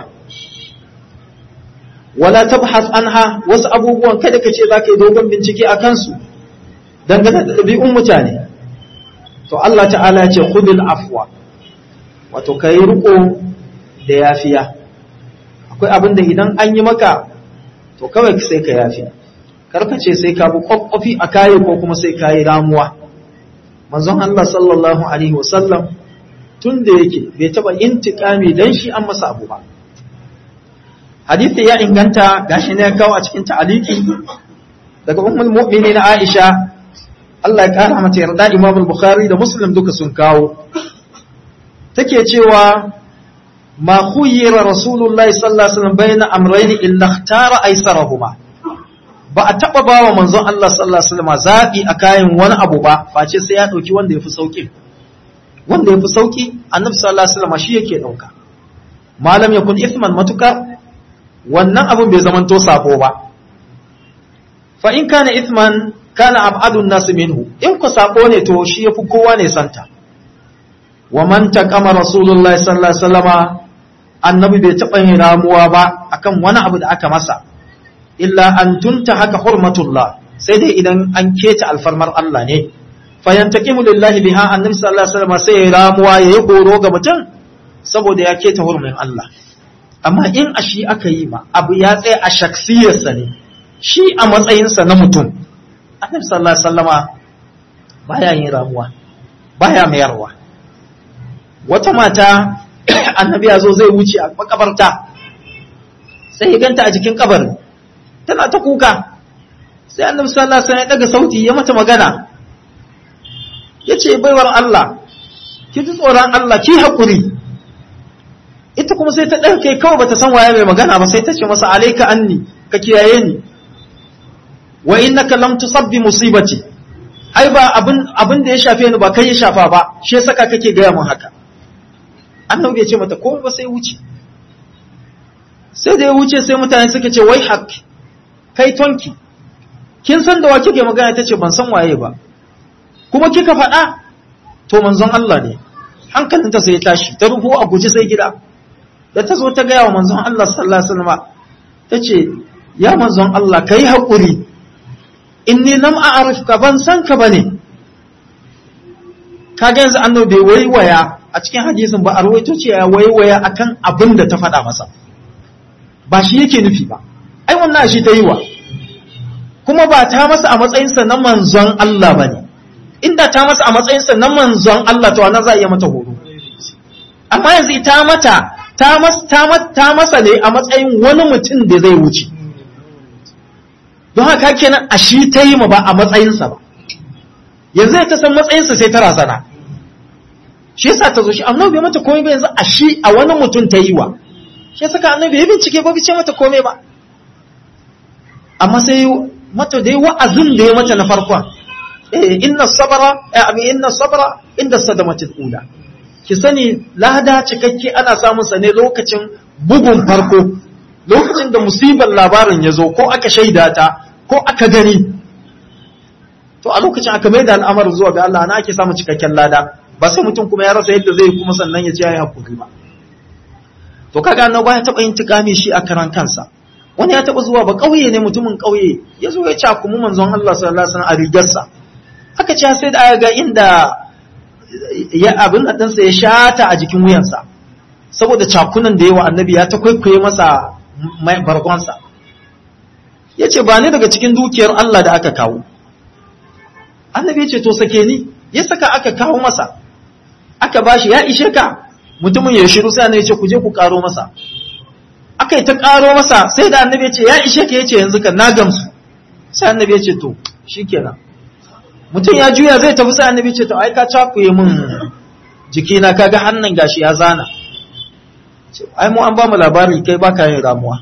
wala tabhas anha wasu abubuwan kada ka ce za ka yi dogon bincike a kansu dangane da ɗabi'un mutane to Allah ta'ala ya ce khudil afwa wato ka yi riko da yafiya akwai abin da idan an yi maka to kawai sai ka yafi karkace sai ka bi kwakwafi a kayi ko kuma sai ka yi ramuwa manzon Allah sallallahu alaihi wasallam tun da yake bai taba intikami dan shi an masa abu ba hadisi ya inganta gashi ne ya kawo a cikin ta'aliki daga ummul mu'minin Aisha Allah ya kara mata yarda Imam al-Bukhari da Muslim duka sun kawo take cewa ma khuyyira rasulullahi sallallahu alaihi wasallam bayna amrayn illa ikhtara aysarahuma ba a taba bawa manzon Allah sallallahu alaihi wasallam zabi a kayan wani abu ba face sai ya dauki wanda yafi sauki wanda yafi sauki annabi sallallahu alaihi wasallam shi yake dauka malam yakun ithman matuka wannan abun bai zamanto sabo ba fa in kana ithman kana ab'adun nas minhu in ku sabo ne to shi yafi kowa ne santa wa man taqama rasulullahi sallallahu alaihi wasallama annabi bai taba yin ramuwa ba akan wani abu da aka masa illa an tunta haka hurmatullah sai dai idan an keta alfarmar Allah ne fa yantaqimu lillahi biha annabi sallallahu alaihi wasallama sai ya ramuwa yayi horo ga mutum saboda ya keta hurmin Allah amma in a shi aka yi ma abu ya tsaya a shaksiyarsa ne shi a matsayinsa na mutum annabi sallallahu alaihi wasallama baya yin ramuwa baya mayarwa wata mata annabi ya zo zai wuce a makabarta sai ya ganta a jikin kabarin tana ta kuka sai annabi sallallahu alaihi wasallam ya daga sauti ya mata magana yace baiwar Allah ki ji tsoron Allah ki hakuri ita kuma sai ta ɗauke kawai bata san waye mai magana ba sai ta ce masa alayka anni ka kiyaye ni wa innaka lam tusabbi musibati ai ba abin abin da ya shafe ni ba kai ya shafa ba shi ya saka kake gaya mun haka annabi ya ce mata komai ba sai wuce sai da ya wuce sai mutane suka ce wai hak kai tonki kin san da wa kike magana tace ban san waye ba kuma kika faɗa to manzon Allah ne hankalinta sai ya tashi ta rufu a guji sai gida da ta zo ta gaya wa manzon Allah sallallahu alaihi wasallam tace ya manzon Allah kai hakuri inni lam a'rifka ban san ka bane kaga yanzu annabi bai waiwaya a cikin hadisin ba a rawaito ce ya waiwaya akan abin da ta faɗa masa ba shi yake nufi ba ai wannan shi ta yi wa kuma ba ta masa a matsayinsa na manzon Allah ba ne inda ta masa a matsayinsa na manzon Allah to wannan za a iya mata horo amma yanzu ita mata ta masa ne a matsayin wani mutum da zai wuce don haka kenan a shi ta yi ma ba a matsayinsa ba yanzu ta san matsayinsa sai ta razana shi yasa ta zo shi annabi bai mata komai ba yanzu a shi a wani mutum ta yi wa shi yasa ka annabi ya bincike ba bice mata komai ba amma sai mata dai wa'azin da ya mata na farkon eh inna sabara eh inna sabara inda sadamatul ula ki sani lada cikakke ana samun sa ne lokacin bugun farko lokacin da musibar labarin ya zo ko aka shaida ta ko aka gani to a lokacin aka mai da al'amarin zuwa ga Allah na ake samun cikakken lada ba sai mutum kuma ya rasa yadda zai kuma sannan ya ce ya yi hakuri ba to kaga annabi ya taba yin tikami shi a karan kansa wani ya taba zuwa ba kauye ne mutumin kauye ya zo ya ci kuma manzon Allah sallallahu alaihi wasallam a rigarsa aka ce sai da ga inda ya abin ɗansa ya shata a jikin wuyansa saboda cakunan da yawa annabi ya ta kwaikwaye masa bargonsa ya ce ba ni daga cikin dukiyar Allah da aka kawo annabi ya ce to sake ni ya saka aka kawo masa aka bashi ya ishe ka mutumin ya shiru sai annabi ya ce ku je ku karo masa aka yi ta karo masa sai da annabi ya ce ya ishe ka ya ce yanzu kan na gamsu sai annabi ya ce to shikenan mutum ya juya zai tafi sai annabi ce to ai ka cakuye min jikina kaga hannun gashi ya zana ai mu an ba mu labari kai baka yin ramuwa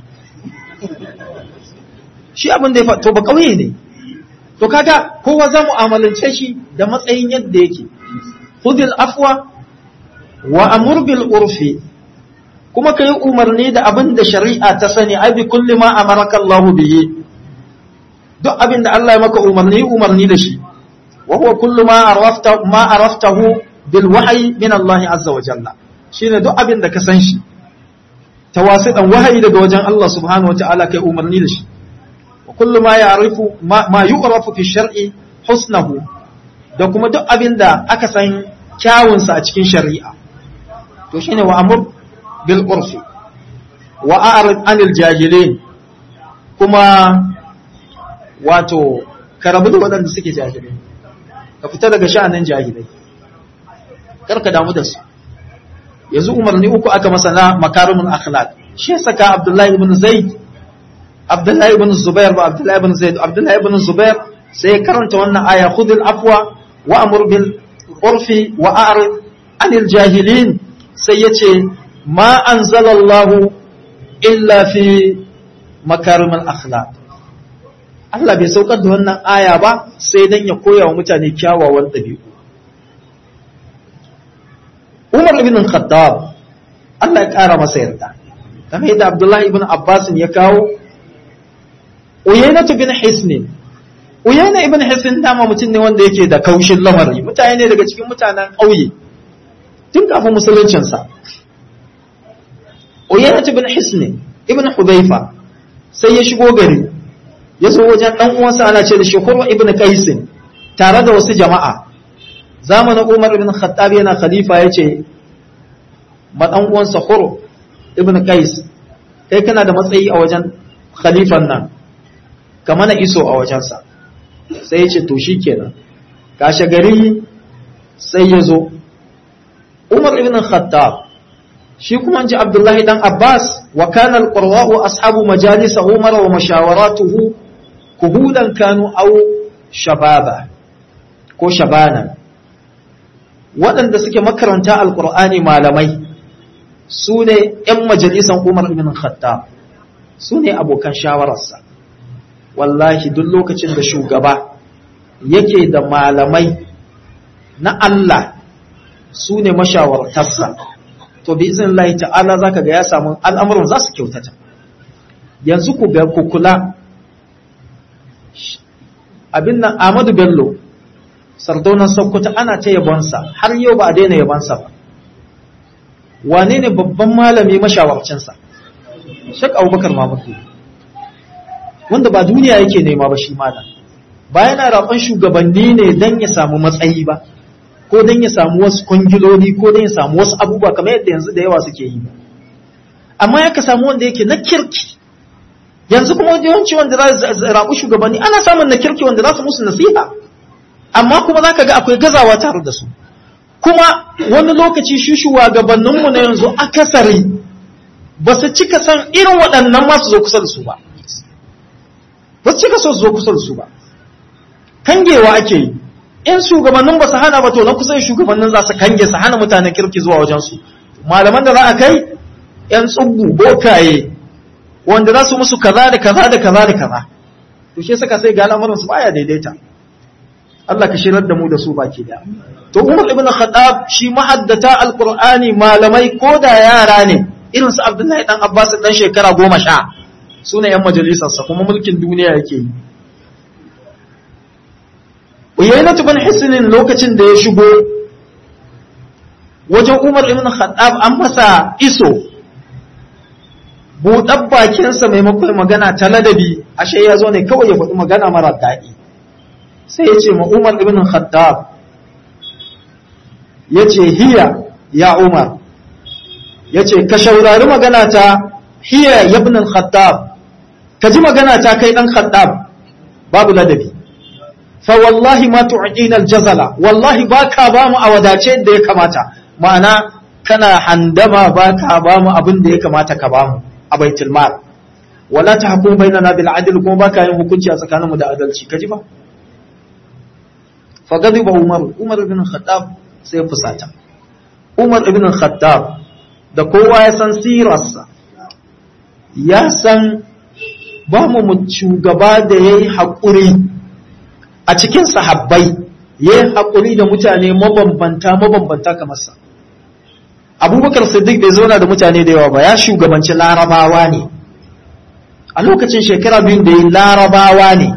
shi abin da ya to ba kauye ne to kaga kowa za mu amalance shi da matsayin yadda yake khudil afwa wa amur bil urfi kuma kai umarni da abin da shari'a ta sani ai bi kulli ma amaraka Allah bihi duk abin da Allah ya maka umarni umarni da shi وهو كل ما عرفته ما عرفته بالوحي من الله عز وجل shine duk abin da ka san shi tawasidan wahayi daga wajen Allah subhanahu wataala kai umarni da shi wa kullu ma ya'rifu ma yu'rafu fi shar'i husnahu da kuma duk abin da aka san kyawun sa a cikin shari'a to shine wa amr bil urfi wa a'rid anil jahilin kuma wato ka rabu da waɗanda suke jahilai ka fita daga sha'anin jahilai karka damu da su yanzu umarni uku aka masa na makarimul akhlaq shi saka abdullahi ibn zaid abdullahi ibn zubair ba abdullahi ibn zaid abdullahi ibn zubair sai ya karanta wannan aya khudhil afwa wa amur bil urfi wa a'rid anil jahilin sai yace ma anzalallahu illa fi makarimul akhlaq Allah bai saukar da wannan aya ba sai dan ya koya wa mutane kyawawan ɗabi'u. Umar ibn Khattab Allah ya ƙara masa yarda. Kamar yadda Abdullahi ibn Abbas ya kawo Uyayna bin Hisn. Uyayna ibn Hisn dama mutum ne wanda yake da kaushin lamari, mutane ne daga cikin mutanen ƙauye. Tun kafin musuluncinsa. Uyayna bin Hisn ibn Hudayfa sai ya shigo gari ya zo wajen ɗan uwansa ana ce da shi Hurwa ibn Qais tare da wasu jama'a zamanin Umar ibn Khattab yana khalifa yace ma ɗan uwansa Hurwa ibn Qais kai kana da matsayi a wajen khalifan nan ka mana iso a wajensa sai ya ce to shikenan kashe gari sai ya zo Umar ibn Khattab shi kuma ji Abdullahi dan Abbas wa kana al-qurra'u ashabu majalis Umar wa mashawaratuhu kuhudan kanu au shababa ko shabana waɗanda suke makaranta alkur'ani malamai su ne ‘yan majalisan umar ibn khattab su ne abokan shawararsa wallahi duk lokacin da shugaba yake da malamai na Allah su ne mashawartarsa to bi izin Allah ta'ala zaka ga ya samu al'amuran za su kyautata yanzu ku ga ku kula abin nan Ahmadu Bello sardaunan Sokoto ana ta yabonsa har yau ba a daina yabonsa ba wane ne babban malami mashawarcinsa Sheikh Abubakar Mamudu wanda ba duniya yake nema ba shi malam ba yana raɓan shugabanni ne don ya samu matsayi ba ko don ya samu wasu kwangiloli ko don ya samu wasu abubuwa kamar yadda yanzu da yawa suke yi amma ya ka samu wanda yake na kirki yanzu kuma yawanci wanda za su raɓu shugabanni ana samun na kirki wanda za su musu nasiha amma kuma za ka ga akwai gazawa tare da su kuma wani lokaci shi shugabanninmu na yanzu akasari ba su cika san irin waɗannan masu zo kusa da su ba ba su cika so su zo kusa da su ba kangewa ake yi in shugabannin ba su hana ba to na kusa shugabannin za su kange su hana mutanen kirki zuwa wajensu malaman da za a kai yan tsubbu bokaye wanda za su musu kaza da kaza da kaza da kaza to shi saka sai ga al'amuran su baya daidaita Allah ka shirar da mu da su baki da to Umar ibn Khattab shi mahaddata alqur'ani malamai ko da yara ne irin su Abdullahi dan Abbas dan shekara goma sha su ne yan majalisarsa kuma mulkin duniya yake yi Uyainatu bin Hisnin lokacin da ya shigo wajen Umar ibn Khattab an masa iso buɗar bakinsa maimakon magana ta ladabi ashe ya zo ne kawai ya faɗi magana mara daɗi sai ya ce ma Umar ibn Khattab ya ce hiya ya Umar ya ce ka shaurari magana ta hiya ya ibn Khattab ka ji magana ta kai ɗan Khattab babu ladabi fa wallahi ma tu'ina aljazala wallahi baka ba mu a wadace da ya kamata ma'ana kana handama baka ba mu abin da ya kamata ka ba mu a baitul mal wala tahkum bainana bil adl kuma baka yin hukunci a tsakanin mu da adalci kaji ba fa gadiba umar umar ibn khattab sai fusata umar ibn khattab da kowa ya san sirarsa ya san ba mu shugaba da yayi haƙuri a cikin sahabbai ya yi haƙuri da mutane mabambanta mabambanta kamar sa abubakar siddiq bai zauna da mutane da yawa ba ya shugabanci larabawa ne a lokacin shekara biyun da ya larabawa ne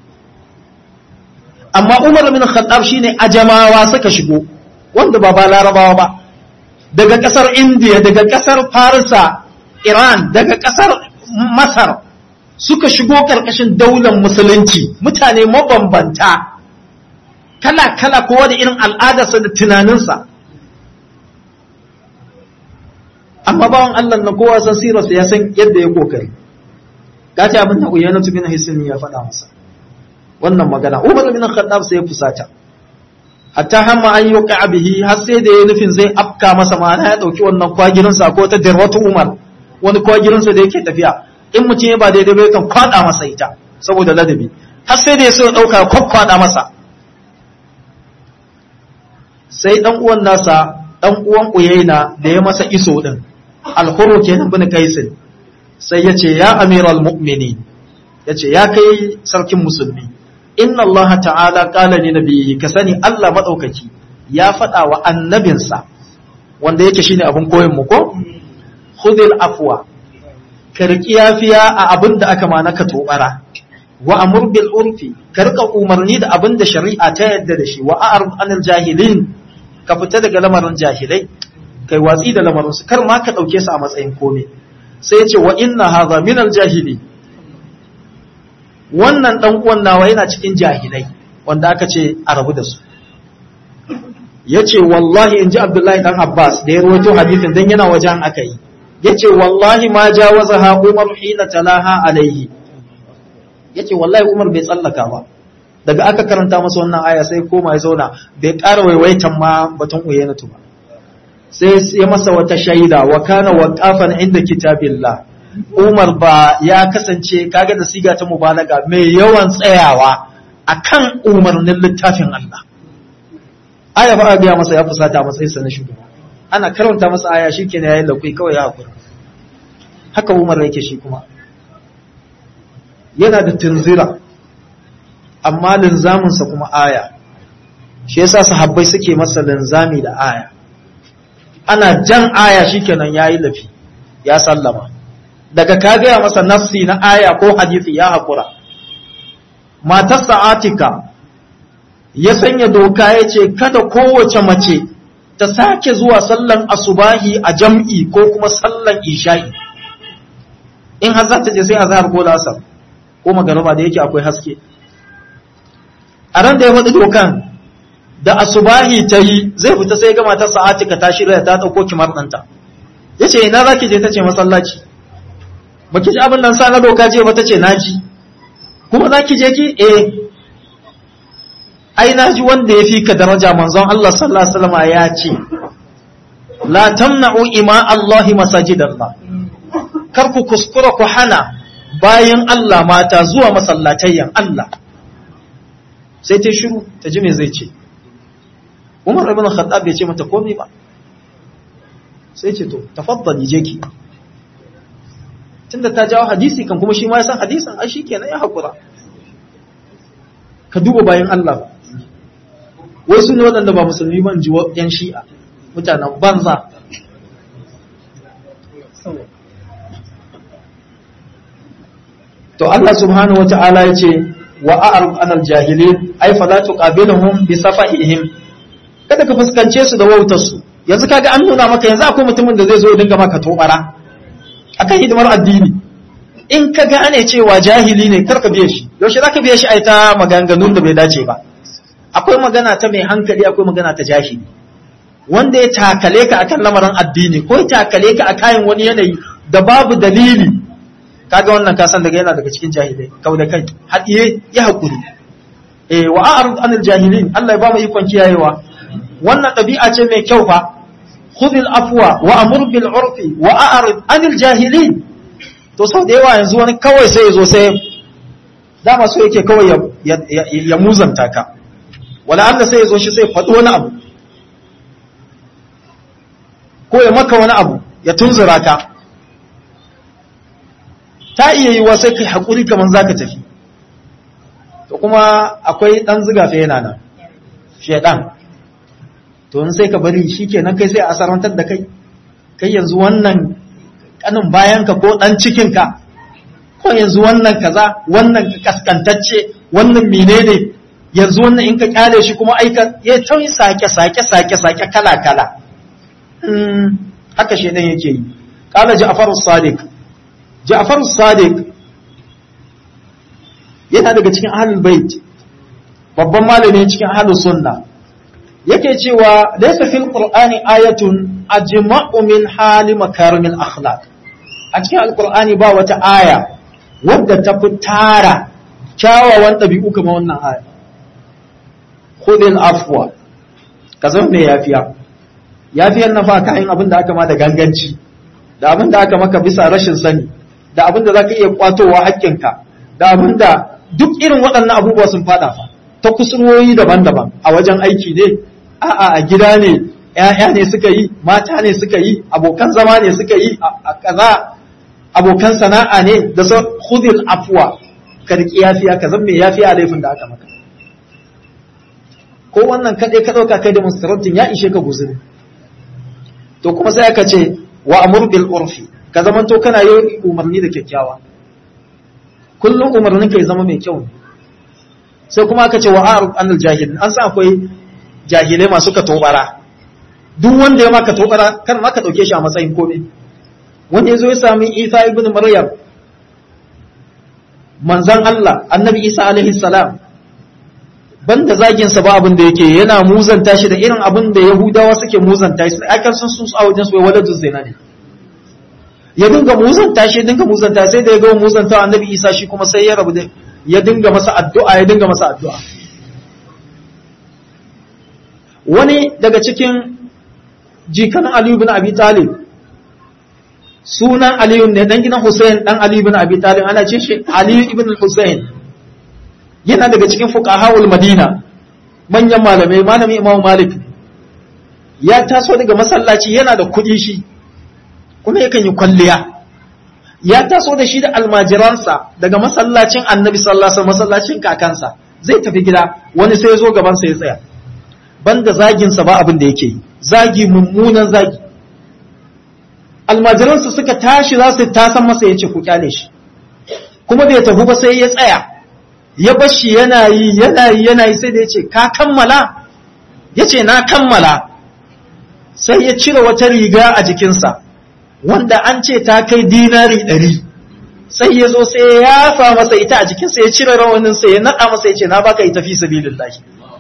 amma umar bin khattab shine ajamawa suka shigo wanda ba ba larabawa ba daga ƙasar indiya daga ƙasar farisa iran daga ƙasar masar suka shigo ƙarƙashin daular musulunci mutane mabambanta kala-kala kowa da irin al'adarsa da tunaninsa amma bawan Allah na kowa san sirarsa ya san yadda ya kokari gaci abin da uyana bin hisni ya faɗa masa wannan magana Umar bin Khattab sai ya fusata hatta hamma an yuqa bihi har sai da ya nufin zai afka masa ma'ana ya dauki wannan kwagirin sa ko ta dirwatu Umar wani kwagirin sa da yake tafiya in mutum ya ba daidai ba kan kwada masa ita saboda ladabi har sai da ya so dauka kwakkwada masa sai dan uwan nasa dan uwan Uyaina da ya masa iso din al-Hurr kenan bin Kaisin sai yace ya amiral mu'minin yace ya kai sarkin musulmi inna Allah ta'ala qala li nabiyhi ka sani Allah madaukaki ya faɗa wa annabinsa wanda yake shine abin koyon mu ko khudhil afwa ka riki yafiya a abin da aka mana ka tobara wa amur bil urfi ka rika umarni da abin da shari'a ta yadda da shi wa a'rid anil jahilin ka fita daga lamarin jahilai kai watsi da lamarin su kar ma ka dauke su a matsayin komai sai ya ce wa inna hadha min al jahili wannan dan uwan nawa yana cikin jahilai wanda aka ce a rabu da su yace wallahi inji abdullahi dan abbas da ya rawaito hadisin dan yana wajen aka yi yace wallahi ma jawazaha umar hina talaha alaihi yace wallahi umar bai tsallaka ba daga aka karanta masa wannan aya sai koma ya zauna bai ƙara waiwaitan ma batun uyenatu ba sai ya masa wata shaida wa kana waqafan inda kitabillah Umar ba ya kasance kaga da siga ta mubalaga mai yawan tsayawa akan umarnin littafin Allah aya ba a biya masa ya fusata matsayin sa na shugaba ana karanta masa aya shikenan yayin da kai kawai ya hakura haka Umar yake shi kuma yana da tunzira amma linzaminsa kuma aya shi yasa sahabbai suke masa linzami da aya ana jan aya shikenan yayi lafi ya sallama daga ka gaya masa nafsi na aya ko hadisi ya haƙura matarsa atika ya sanya doka ya ce kada kowace mace ta sake zuwa sallan asubahi a jam'i ko kuma sallan isha'i in har za ta je sai a zahar ko lasar ko magaraba da yake akwai haske a ran da ya faɗi dokan da asubahi ta yi zai fita sai ga matarsa atika ta shirya ta ɗauko kimar ɗanta ya ce ina za ki je ta ce masallaci ba ki ji abin nan sa na doka je ba ta ce naji kuma za ki je ki eh ai naji wanda ya fi ka daraja manzon Allah sallallahu alaihi wasallam ya ce la tamna'u ima Allah masajidallah kar ku kuskura ku hana bayan Allah mata zuwa masallatayyan Allah sai ta shiru ta ji me zai ce Umar ibn Khattab bai ce mata komai ba sai ce to tafaddali je ki tunda ta jawo hadisi kan kuma shi ma ya san hadisin ai shikenan ya hakura ka duba bayan Allah wai su ne waɗanda ba musulmi ban ji yan shi'a mutanen banza to Allah subhanahu wata'ala ya ce wa a'rif anal jahilin ai fala tuqabiluhum bi safahihim kada ka fuskance su da wautar su yanzu kaga an nuna maka yanzu akwai mutumin da zai zo dinga maka tobara akan hidimar addini in ka gane cewa jahili ne karka biye shi yaushe zaka biye shi ai ta maganganun da bai dace ba akwai magana ta mai hankali akwai magana ta jahili wanda ya takale ka akan lamarin addini ko ya takale ka a kayan wani yanayi da babu dalili kaga wannan ka san daga yana daga cikin jahilai kau da kai hadiye ya hakuri eh wa a'rid anil jahilin Allah ya ba mu ikon kiyayewa wannan ɗabi'a ce mai kyau fa khudhil afwa wa amur bil urfi wa a'rid anil jahilin to sau da yawa yanzu wani kawai sai ya zo sai dama so yake kawai ya, ya, muzanta ka wala Allah sai ya zo shi sai faɗi wani abu ko ya maka wani abu ya tunzura ka ta iya yi wa sai kai haƙuri kamar za ka tafi to kuma akwai ɗan ziga fa yana nan shaidan to in sai ka bari shi kenan kai sai a asarantar da kai kai yanzu wannan kanin bayanka ko ɗan cikinka ko yanzu wannan kaza wannan kaskantacce wannan menene yanzu wannan in ka kyale shi kuma aika ya tauyi sake sake sake sake kala kala haka shedan yake yi qala ja'far as-sadiq ja'far as-sadiq yana daga cikin ahlul bait babban malami cikin ahlus sunna yake cewa laysa fil qur'ani ayatun ajma'u min hali makarimil akhlaq a cikin alqur'ani ba wata aya wadda ta fi tara kyawawan ɗabi'u kamar wannan aya khudil afwa ka zama mai yafiya yafiyar na fa kayan abin da aka ma da ganganci da abin da aka maka bisa rashin sani da abin da zaka iya kwatowa haƙƙinka da abin da duk irin waɗannan abubuwa sun fada fa ta kusurwoyi daban-daban a wajen aiki ne a'a a gida ne ‘ya'ya ne suka yi mata ne suka yi abokan zama ne suka yi a kaza abokan sana'a ne da sa khudil afwa ka riƙi yafiya ka zan mai yafiya a laifin da aka maka ko wannan kaɗai ka ɗauka kai demonstrantin ya ishe ka guzuri to kuma sai aka ce wa amur bil urfi ka zamanto kana yi umarni da kyakkyawa kullum umarnin ka ya zama mai kyau sai kuma aka ce wa a'rud anil jahilin an san akwai jahilai masu ka tobara duk wanda ya maka tobara kan ma ka dauke shi a matsayin komai wanda yazo ya sami Isa ibn Maryam manzon Allah annabi Isa alaihi salam banda zagin sa ba abin da yake yana muzanta shi da irin abin da Yahudawa suke muzanta shi akan sun su a wajen su wai waladun zina ne ya dinga muzanta shi dinga muzanta sai da ya ga muzanta annabi Isa shi kuma sai ya rabu da ya dinga masa addu'a ya dinga masa addu'a wani daga cikin jikan Aliyu bin Abi Talib sunan Aliyu ne dan gidan Hussein dan Aliyu bin Abi Talib ana ce shi Aliyu ibn Hussein yana daga cikin fuqahaul Madina manyan malamai malami Imam Malik ya taso daga masallaci yana da kuɗi shi kuma yakan yi kwalliya ya taso da shi da almajiransa daga masallacin Annabi sallallahu alaihi wasallam masallacin kakansa zai tafi gida wani sai ya zo gaban sa ya tsaya banda zagin sa ba abin da yake yi zagi mummunan zagi almajiransa suka tashi za su tasan masa ya ce ku kyale shi kuma bai tafi ba sai ya tsaya ya bashi yana yi yana yi yana yi sai da ya ce ka kammala ya ce na kammala sai ya cire wata riga a jikinsa wanda an ce ta kai dinari ɗari sai ya zo sai ya yafa masa ita a jikinsa ya cire rawaninsa ya naɗa masa ya ce na baka ita fi sabilillahi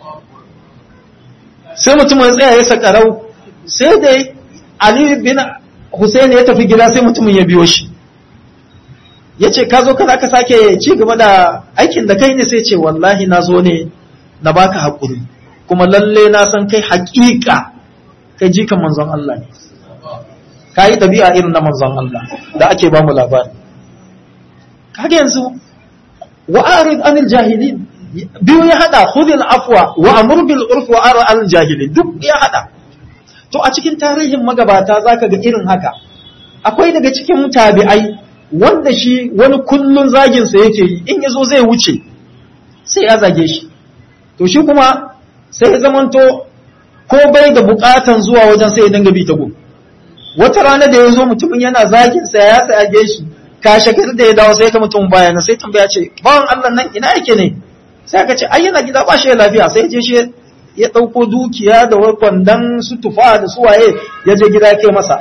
sai mutum ya tsaya ya sakarau sai da Ali bin Hussein ya tafi gida sai mutumin ya biyo shi ya ce ka zo kana ka sake ci gaba da aikin da kai ne sai ce wallahi na zo ne na baka haƙuri kuma lalle na san kai haƙiƙa kai jikan manzon Allah ne ka yi ɗabi'a irin na manzon Allah da ake ba mu labari kaga yanzu wa arid anil jahilin biyu ya hada khudhil afwa wa amur bil urf wa ara al jahilin duk ya hada to a cikin tarihin magabata zaka ga irin haka akwai daga cikin tabi'ai wanda shi wani kullun zagin sa yake yi in yazo zai wuce sai ya zage shi to shi kuma sai ya zamanto ko bai da bukatan zuwa wajen sai ya dinga bi ta gun wata rana da ya zo mutumin yana zagin sa ya sage shi kashe gari da ya dawo sai ka mutum baya sai tambaya ce bawan Allah nan ina yake ne sai aka ce ai yana gida ba shi da lafiya sai je shi ya dauko dukiya da wai kwandon su tufa da su waye ya je gida ya kai masa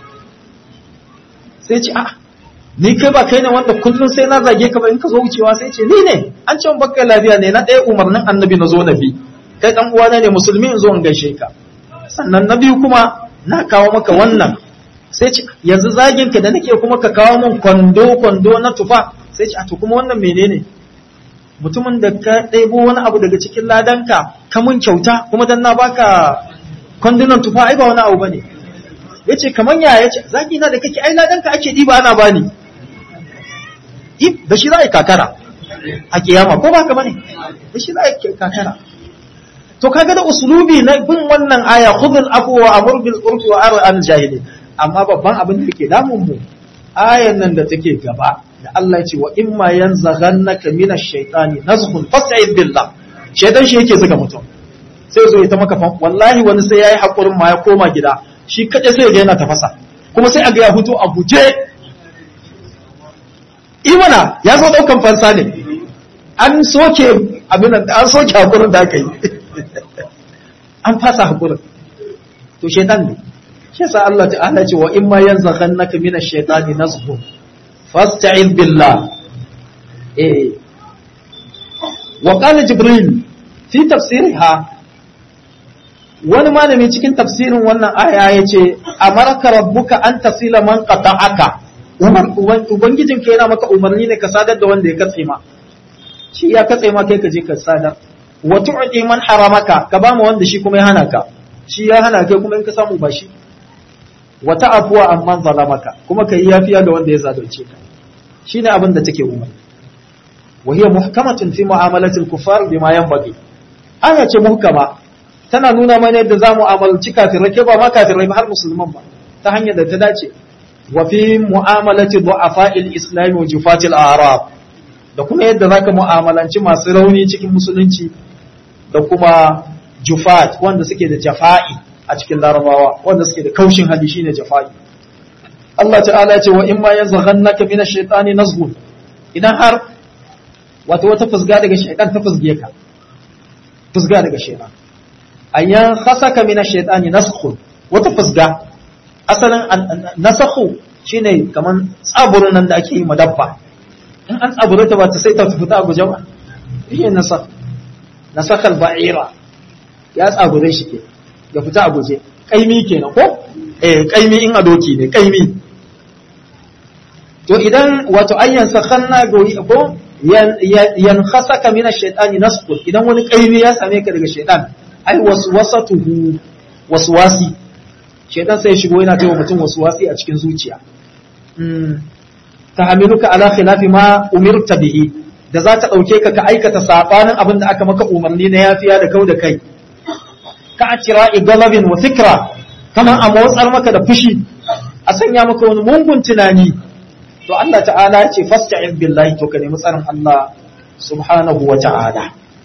sai ce a ni kai ba kai ne wanda kullum sai na zage ka ba in ka zo wucewa sai ce ni ne an ce baka lafiya ne na ɗaya umarnin annabi na zo na bi kai dan uwana ne musulmi in zo in gaishe ka sannan na biyu kuma na kawo maka wannan sai ce yanzu zagin ka da nake kuma ka kawo min kwando kwando na tufa sai ce a to kuma wannan menene mutumin da ka ɗebo wani abu daga cikin ladanka ka mun kyauta kuma dan na baka kwandunan tufa ai ba wani abu bane yace kaman ya yace zagi na da kake ai ladanka ake diba ana bani da shi za a yi kakara a kiyama ko ba ka bane da shi za a yi kakara to kaga da usulubi na bin wannan aya khudhul afwa wa amur bil urfi wa ar al jahili amma babban abin da yake damun mu ayan nan da take gaba da Allah ya ce wa imma yanzaghannaka minash shaitani nazghun fasta'id billah shaitan shi yake zuga mutum sai zo ya ta maka wallahi wani sai yayi hakurin ma ya koma gida shi kaje sai ga yana tafasa kuma sai a ga ya fito a guje imana ya zo daukan fansa ne an soke abin an soke hakurin da aka yi an fasa hakurin to shaitan ne shi yasa Allah ta'ala ce wa imma yanzaghannaka minash shaitani nazghun fasta'id billah eh wa qala jibril fi tafsirha wani malami cikin tafsirin wannan aya yace amarka rabbuka an tasila man qata'aka ubangijin ka yana maka umarni ne ka sadar da wanda ya katse ma shi ya katse ma kai ka je ka sadar wa tu'ti man haramaka ka ba mu wanda shi kuma ya hana ka shi ya hana kai kuma in ka samu ba shi wa ta'afuwa amman zalamaka kuma kai yafiya da wanda ya zalunce ka shine abin da take umar wa hiya muhkamatun fi mu'amalatil kuffar bima yanbaghi aya ce muhkama tana nuna mana yadda zamu amalci kafirai ke ba ma kafirai ba har musulman ba ta hanyar da ta dace wa fi mu'amalati du'afa'il islam wa jufatil a'rab da kuma yadda zaka mu'amalanci masu rauni cikin musulunci da kuma jufat wanda suke da jafa'i a cikin larabawa wanda suke da kaushin hali shine jafa'i Allah ta'ala ya ce wa in ma yanzaghannaka min ash-shaytani nazghun idan har wato wata fusga daga shaytan ta fusge ka fusga daga shaytan ayyan khasaka min ash-shaytani nazghun wata fusga asalin nasakhu shine kaman tsaburin nan da ake yi madabba in an tsabure ta ba ta sai ta fita a guje ba shi nasakh nasakhal ba'ira ya tsabure shi ke ya fita a guje kaimi kenan ko eh kaimi in a doki ne kaimi to idan wato ayyan sakhanna goyi ko yan khasaka min ash-shaytani nasqu idan wani kaimi ya same ka daga shaytan ai waswasatuhu waswasi shaytan sai shigo yana tawo mutum waswasi a cikin zuciya mm tahamiluka ala khilafi ma umirta bihi da za ta dauke ka ka aikata sabanin abin da aka maka umarni na yafiya da kau da kai ka a kira igalabin wa fikra kamar a motsar maka da fushi a sanya maka wani mungun tunani to Allah ta'ala ya ce fasta'in billahi to ka nemi tsarin Allah subhanahu wa ta'ala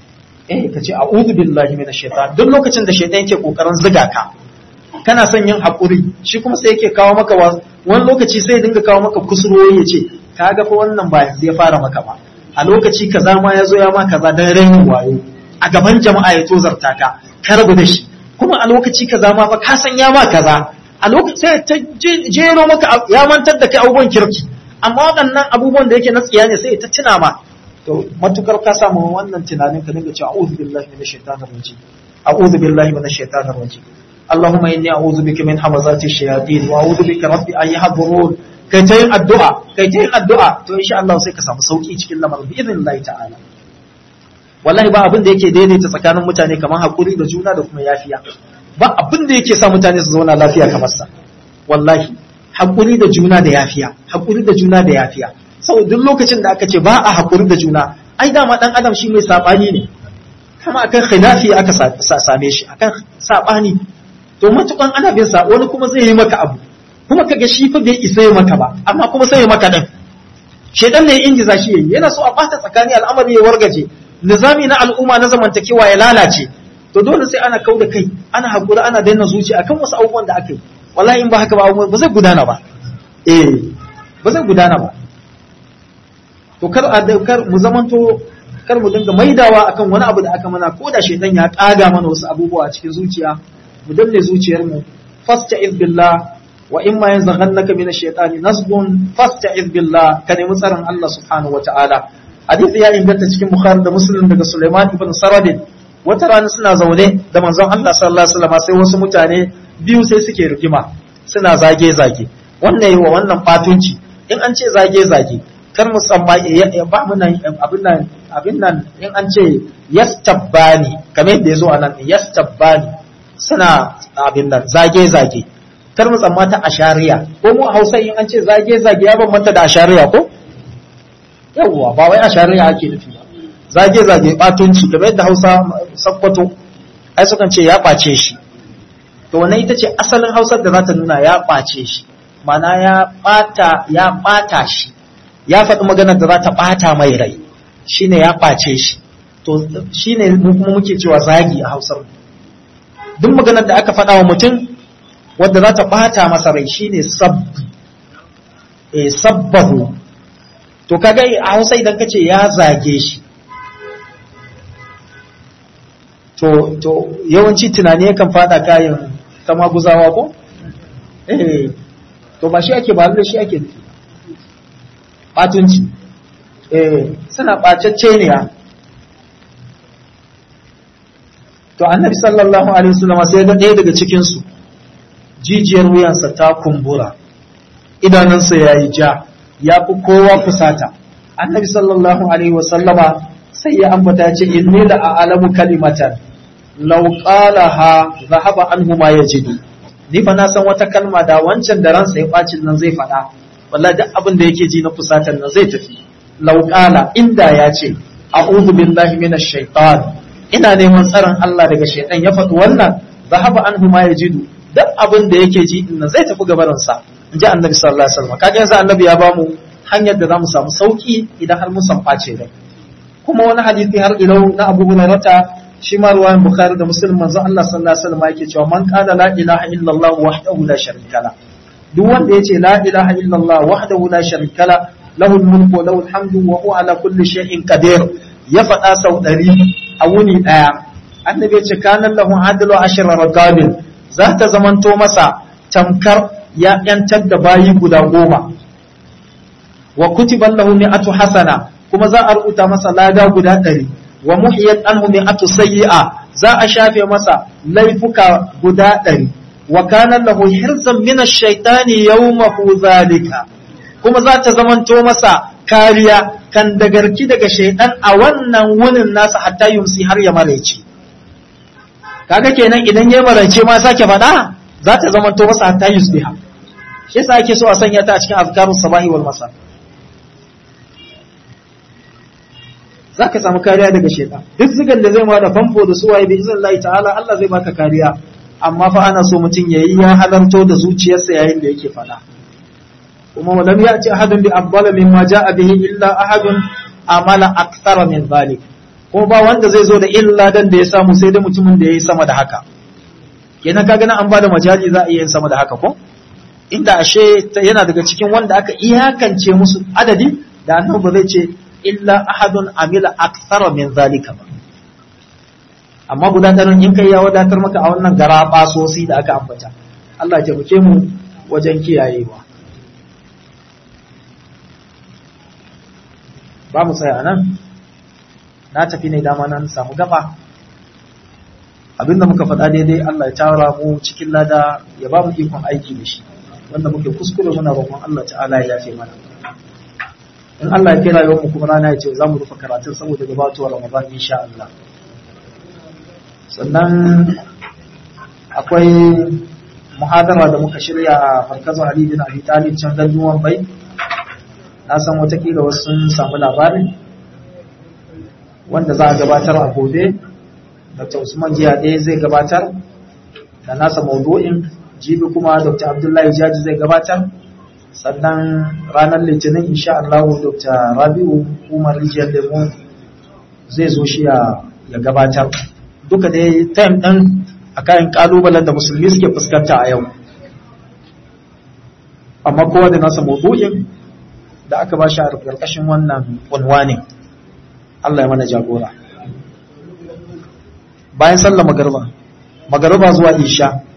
eh ka ce a'udhu billahi minash shaitan duk lokacin da shaitan yake kokarin ziga ka kana son yin hakuri shi kuma sai yake kawo maka wani lokaci sai dinga kawo maka kusurwoyi ya ce kaga fa wannan ba yanzu ya fara maka ba a lokaci kaza ma ya zo ya ma kaza dan rainin wayo a gaban jama'a ya tozarta ka ka rabu da shi kuma a lokaci kaza ma fa ka san ya ma kaza a lokaci sai ta jero maka ya mantar da kai abubuwan kirki amma waɗannan abubuwan da yake na tsiya ne sai ta tuna ma to matukar ka samu wannan tunanin ka dinga cewa a'udhu billahi minash shaitanir rajim a'udhu billahi minash shaitanir rajim اللهم إني أعوذ بك من همزات الشياطين وأعوذ بك رب أن يحضرون kai ta yin addu'a kai ta yin addu'a to insha Allah sai ka samu sauki cikin lamarin bi idin Allah ta'ala wallahi ba abin da yake daidaita tsakanin mutane kamar hakuri da juna da kuma yafiya ba abin da yake sa mutane su zauna lafiya kamar sa wallahi hakuri da juna da yafiya hakuri da juna da yafiya saboda duk lokacin da aka ce ba a hakuri da juna ai dama dan adam shi mai sabani ne kama akan khilafi aka same shi akan sabani to matukan ana bin sa wani kuma zai yi maka abu kuma kaga shi fa bai isa yi maka ba amma kuma sai ya maka din shedan ne ingiza shi yayi yana so a bata tsakani al'amari ya wargaje nizami na al'umma na zamantakewa ya lalace to dole sai ana kauda kai ana hakuri ana daina zuciya akan wasu abubuwan da aka yi wallahi in ba haka ba ba zai gudana ba eh ba zai gudana ba to kar a kar mu zamanto kar mu dinga maidawa akan wani abu da aka mana ko da shedan ya kaga mana wasu abubuwa a cikin zuciya mu danne zuciyarmu fasta'iz billah wa in ma yanzaghannaka min ash-shaytani nasbun fasta'iz billah ka nemi tsaron Allah subhanahu wata'ala hadisi ya inganta cikin bukhari da muslim daga sulaiman ibn saradin wata rana suna zaune da manzon Allah sallallahu alaihi wasallam sai wasu mutane biyu sai suke rigima suna zage zage wannan yi wa wannan fatunci in an ce zage zage kar mu tsamma ya ba mu nan abin nan abin nan in an ce yastabbani kamar yadda yazo anan yastabbani suna abin nan zage-zage kar mu tsammata a shari'a ko mu a hausa in an ce zage-zage ya bambanta da a shari'a ko yawwa ba wai a shari'a ake nufi ba zage-zage batunci kamar yadda hausa sakkwato ai sukan ce ya ɓace shi to wannan ita ce asalin hausar da za ta nuna ya ɓace shi mana ya ɓata ya ɓata shi ya faɗi maganar da za ta ɓata mai rai shine ya ɓace shi to shine mu kuma muke cewa zagi a hausar mu duk maganar da aka faɗa wa mutum wadda za ta ɓata masa rai shine sabbi e sabbahu to kaga a hausa idan ka ce ya zage shi to to yawanci tunani yakan fada kayan kama guzawa ko eh to ba shi ake ba da shi ake nufi batunci eh suna ɓacacce ne ya to annabi sallallahu alaihi wasallam sai ga ɗaya daga cikin su jijiyar wuyansa ta kumbura idanunsa yayi ja ya fi kowa fusata annabi sallallahu alaihi wasallama sai ya ambata ce inni la a'lamu kalimatan law qalaha dhahaba anhu ma yajidu ni fa na san wata kalma da wancan da ransa ya bacin nan zai faɗa wallahi duk abin da yake ji na fusatan nan zai tafi law qala inda ya ce a'udhu billahi minash shaitan ina neman tsaron Allah daga shaitan ya faɗi wannan zahaba anhu ma yajidu duk abin da yake ji din nan zai tafi gabarin sa in ji annabi sallallahu alaihi wasallam kaga yanzu annabi ya bamu hanyar da zamu samu sauki idan har mun san face rai kuma wani hadisi har ilau na Abu Hurairah shi ma ruwayan Bukhari da Muslim manzo Allah sallallahu alaihi wasallam yake cewa man qala la ilaha illallah wahdahu la sharika la duk wanda yace la ilaha illallah wahdahu la sharika la lahu al-mulku wa lahu al-hamdu wa huwa ala kulli shay'in qadir ya faɗa sau ɗari a wuni ɗaya annabi ce kanan lahu adlu ashra raqabin za ta zamanto masa tamkar ya yantar da bayi guda goma wa kutiban lahu mi'atu hasana kuma za a rubuta masa lada guda ɗari wa muhiyat anhu mi'atu sayyi'a za a shafe masa laifuka guda ɗari wa kana lahu hirzan min ash-shaytani yawmahu zalika kuma za ta zamanto masa kariya kan dagarki daga shaidan a wannan wunin nasa hatta yumsi har ya maraice kaga kenan idan ya maraice ma sake faɗa za ta zama to masa hatta yusbiha shi yasa ake so a sanya ta a cikin azkarus sabahi wal masa za ka samu kariya daga shaidan duk zigan da zai ma da famfo da suwaye bi izin Allah ta'ala Allah zai baka kariya amma fa ana so mutum yayi ya halarto da zuciyarsa yayin da yake faɗa kuma walam ya'ti ahadun bi afdala mimma ja'a bihi illa ahadun amala akthara min dhalik ko ba wanda zai zo da illa dan da ya samu sai dai mutumin da ya yi sama da haka kenan kaga nan an bada majali za a iya yin sama da haka ko inda ashe yana daga cikin wanda aka iyakance musu adadi da annabi ba zai ce illa ahadun amila akthara min zalika ba amma guda ɗarin in kai ya wadatar maka a wannan gara basosi da aka ambata Allah ya taimake mu wajen kiyayewa ba mu tsaya nan na tafi ne dama nan samu gaba abinda muka faɗa daidai Allah ya tara mu cikin lada ya ba mu ikon aiki da shi wanda muke kuskure muna roƙon Allah ta'ala ya yafe mana in Allah ya kira yau mu kuma rana ya ce za mu rufe karatun saboda gabatuwar Ramadan insha Allah sannan akwai muhadara da muka shirya a markazin Ali bin Abi Talib can ganduwan bai na san watakila wasu sun samu labarin wanda za a gabatar a gobe Dr. Usman jiya ɗaya zai gabatar da nasa maudu'in jibi kuma Dr. Abdullahi Jaji zai gabatar sannan ranar litinin insha Allah Dr. Rabi'u Umar Rijiyar Lemo zai zo shi ya gabatar duka dai time ɗin a kayan ƙalubalen da musulmi suke fuskanta a yau amma kowa da nasa maudu'in da aka ba shi a ƙarƙashin wannan unwanin Allah ya mana jagora bayan sallar magarba magarba zuwa isha